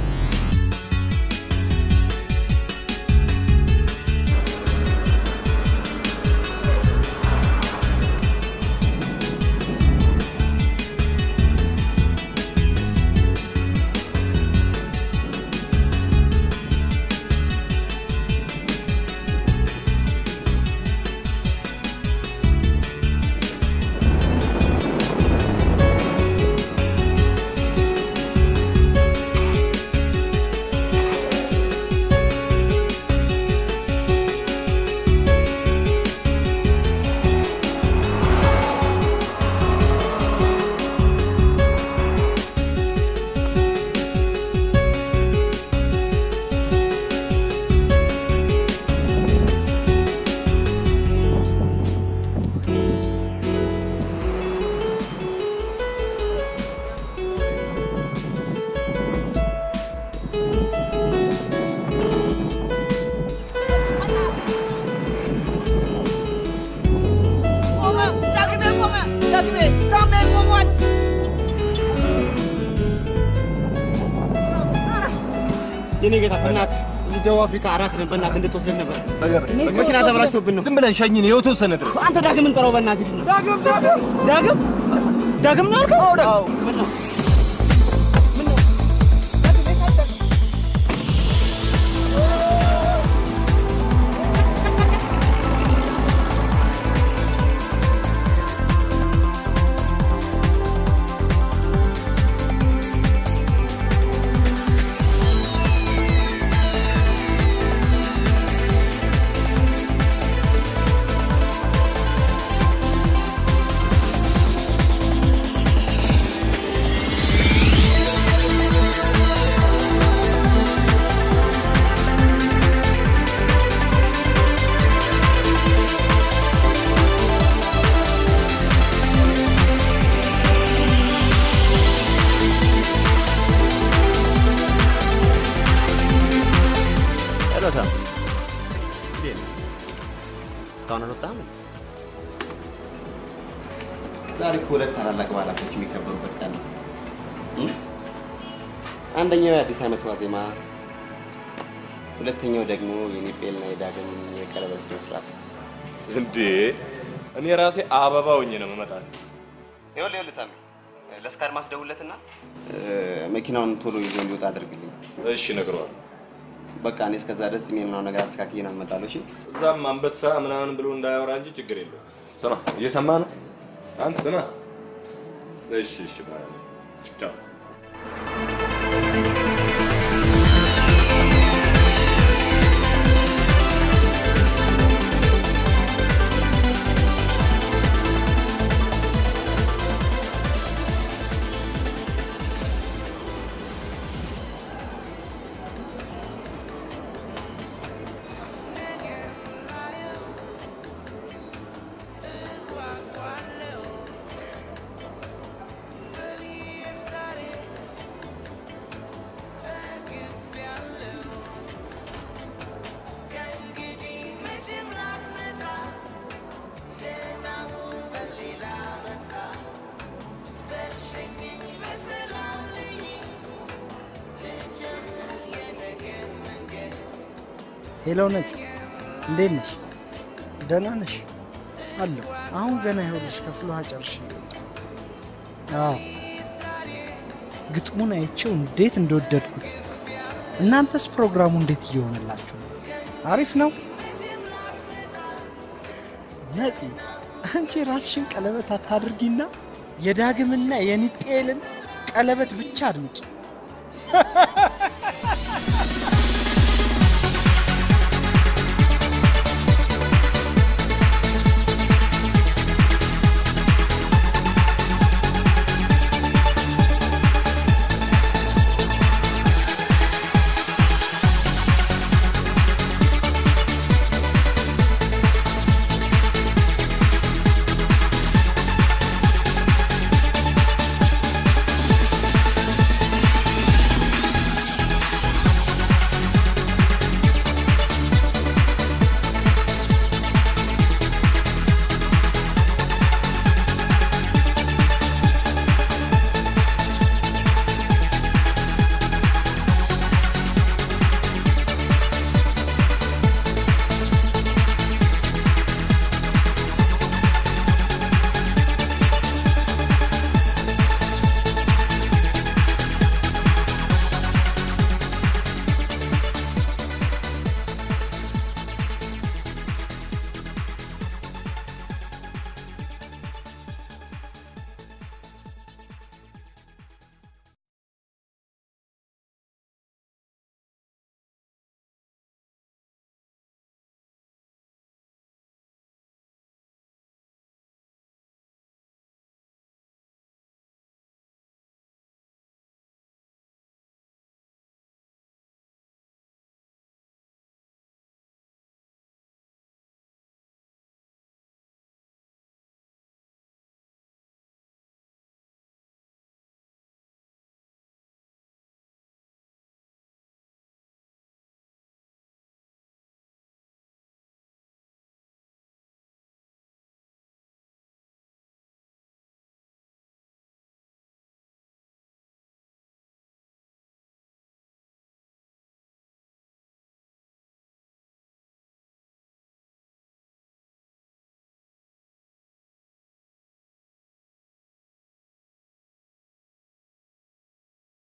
ቆመ! ዳግሜ ቆመ! ዳግሜ ታሜ ቆሟል! የኔ ጌታ በእናት እዛ እዚህ ደቡብ አፍሪካ አራት ነን። በእናትህ እንድትወስደን ነበር። መኪና ተበላሽቶብን ነው። ዝም ብለን ሸኝን የተወሰነ ድረስ አንተ ዳግም እንጠራው በእናትህ ሂድና። ዳግም ዳግም ዳግም ዳግም ነው አልከው? አዎ ምን ነው ሄሎ ሳም፣ እንዴት ነህ? እስካሁን አልወጣህም? ዛሬ እኮ ሁለት ታላላቅ በዓላቶች የሚከበሩበት ቀን ነው። እም? አንደኛው የአዲስ ዓመት ዋዜማ፣ ሁለተኛው ደግሞ የኒጴልና የዳግም የቀለበት ስነ ስርዓት። እንዴ እኔ ራሴ አበባ ሆኜ ነው የምመጣው። ይኸውልህ ይኸውልህ ታሜ፣ ለእስከ አድማስ ደውልለትና መኪናውን ቶሎ ይዞ እንዲወጣ አድርግልኝ። እሺ እነግረዋለሁ። በቃ እኔ እስከዛ ድረስ የሚሆነው ነገር አስተካክዬ ነው እመጣለሁ። እሺ እዛም አንበሳ ምናምን ብሎ እንዳያወራ እንጂ ችግር የለውም። ስማ፣ እየሰማ ነው አንተ ስማ። እሺ እሺ፣ ባይ ቻው። ሄሎ ነጽ፣ እንዴት ነሽ? ደህና ነሽ? አለሁ። አሁን ገና ይኸውልሽ ከፍሎ ጨርሼ አዎ ግጥሙን አይቼው እንዴት እንደወደድኩት። እናንተስ ፕሮግራሙ እንዴት እየሆነላችሁ ነው? አሪፍ ነው። ነፂ አንቺ ራስሽን ቀለበት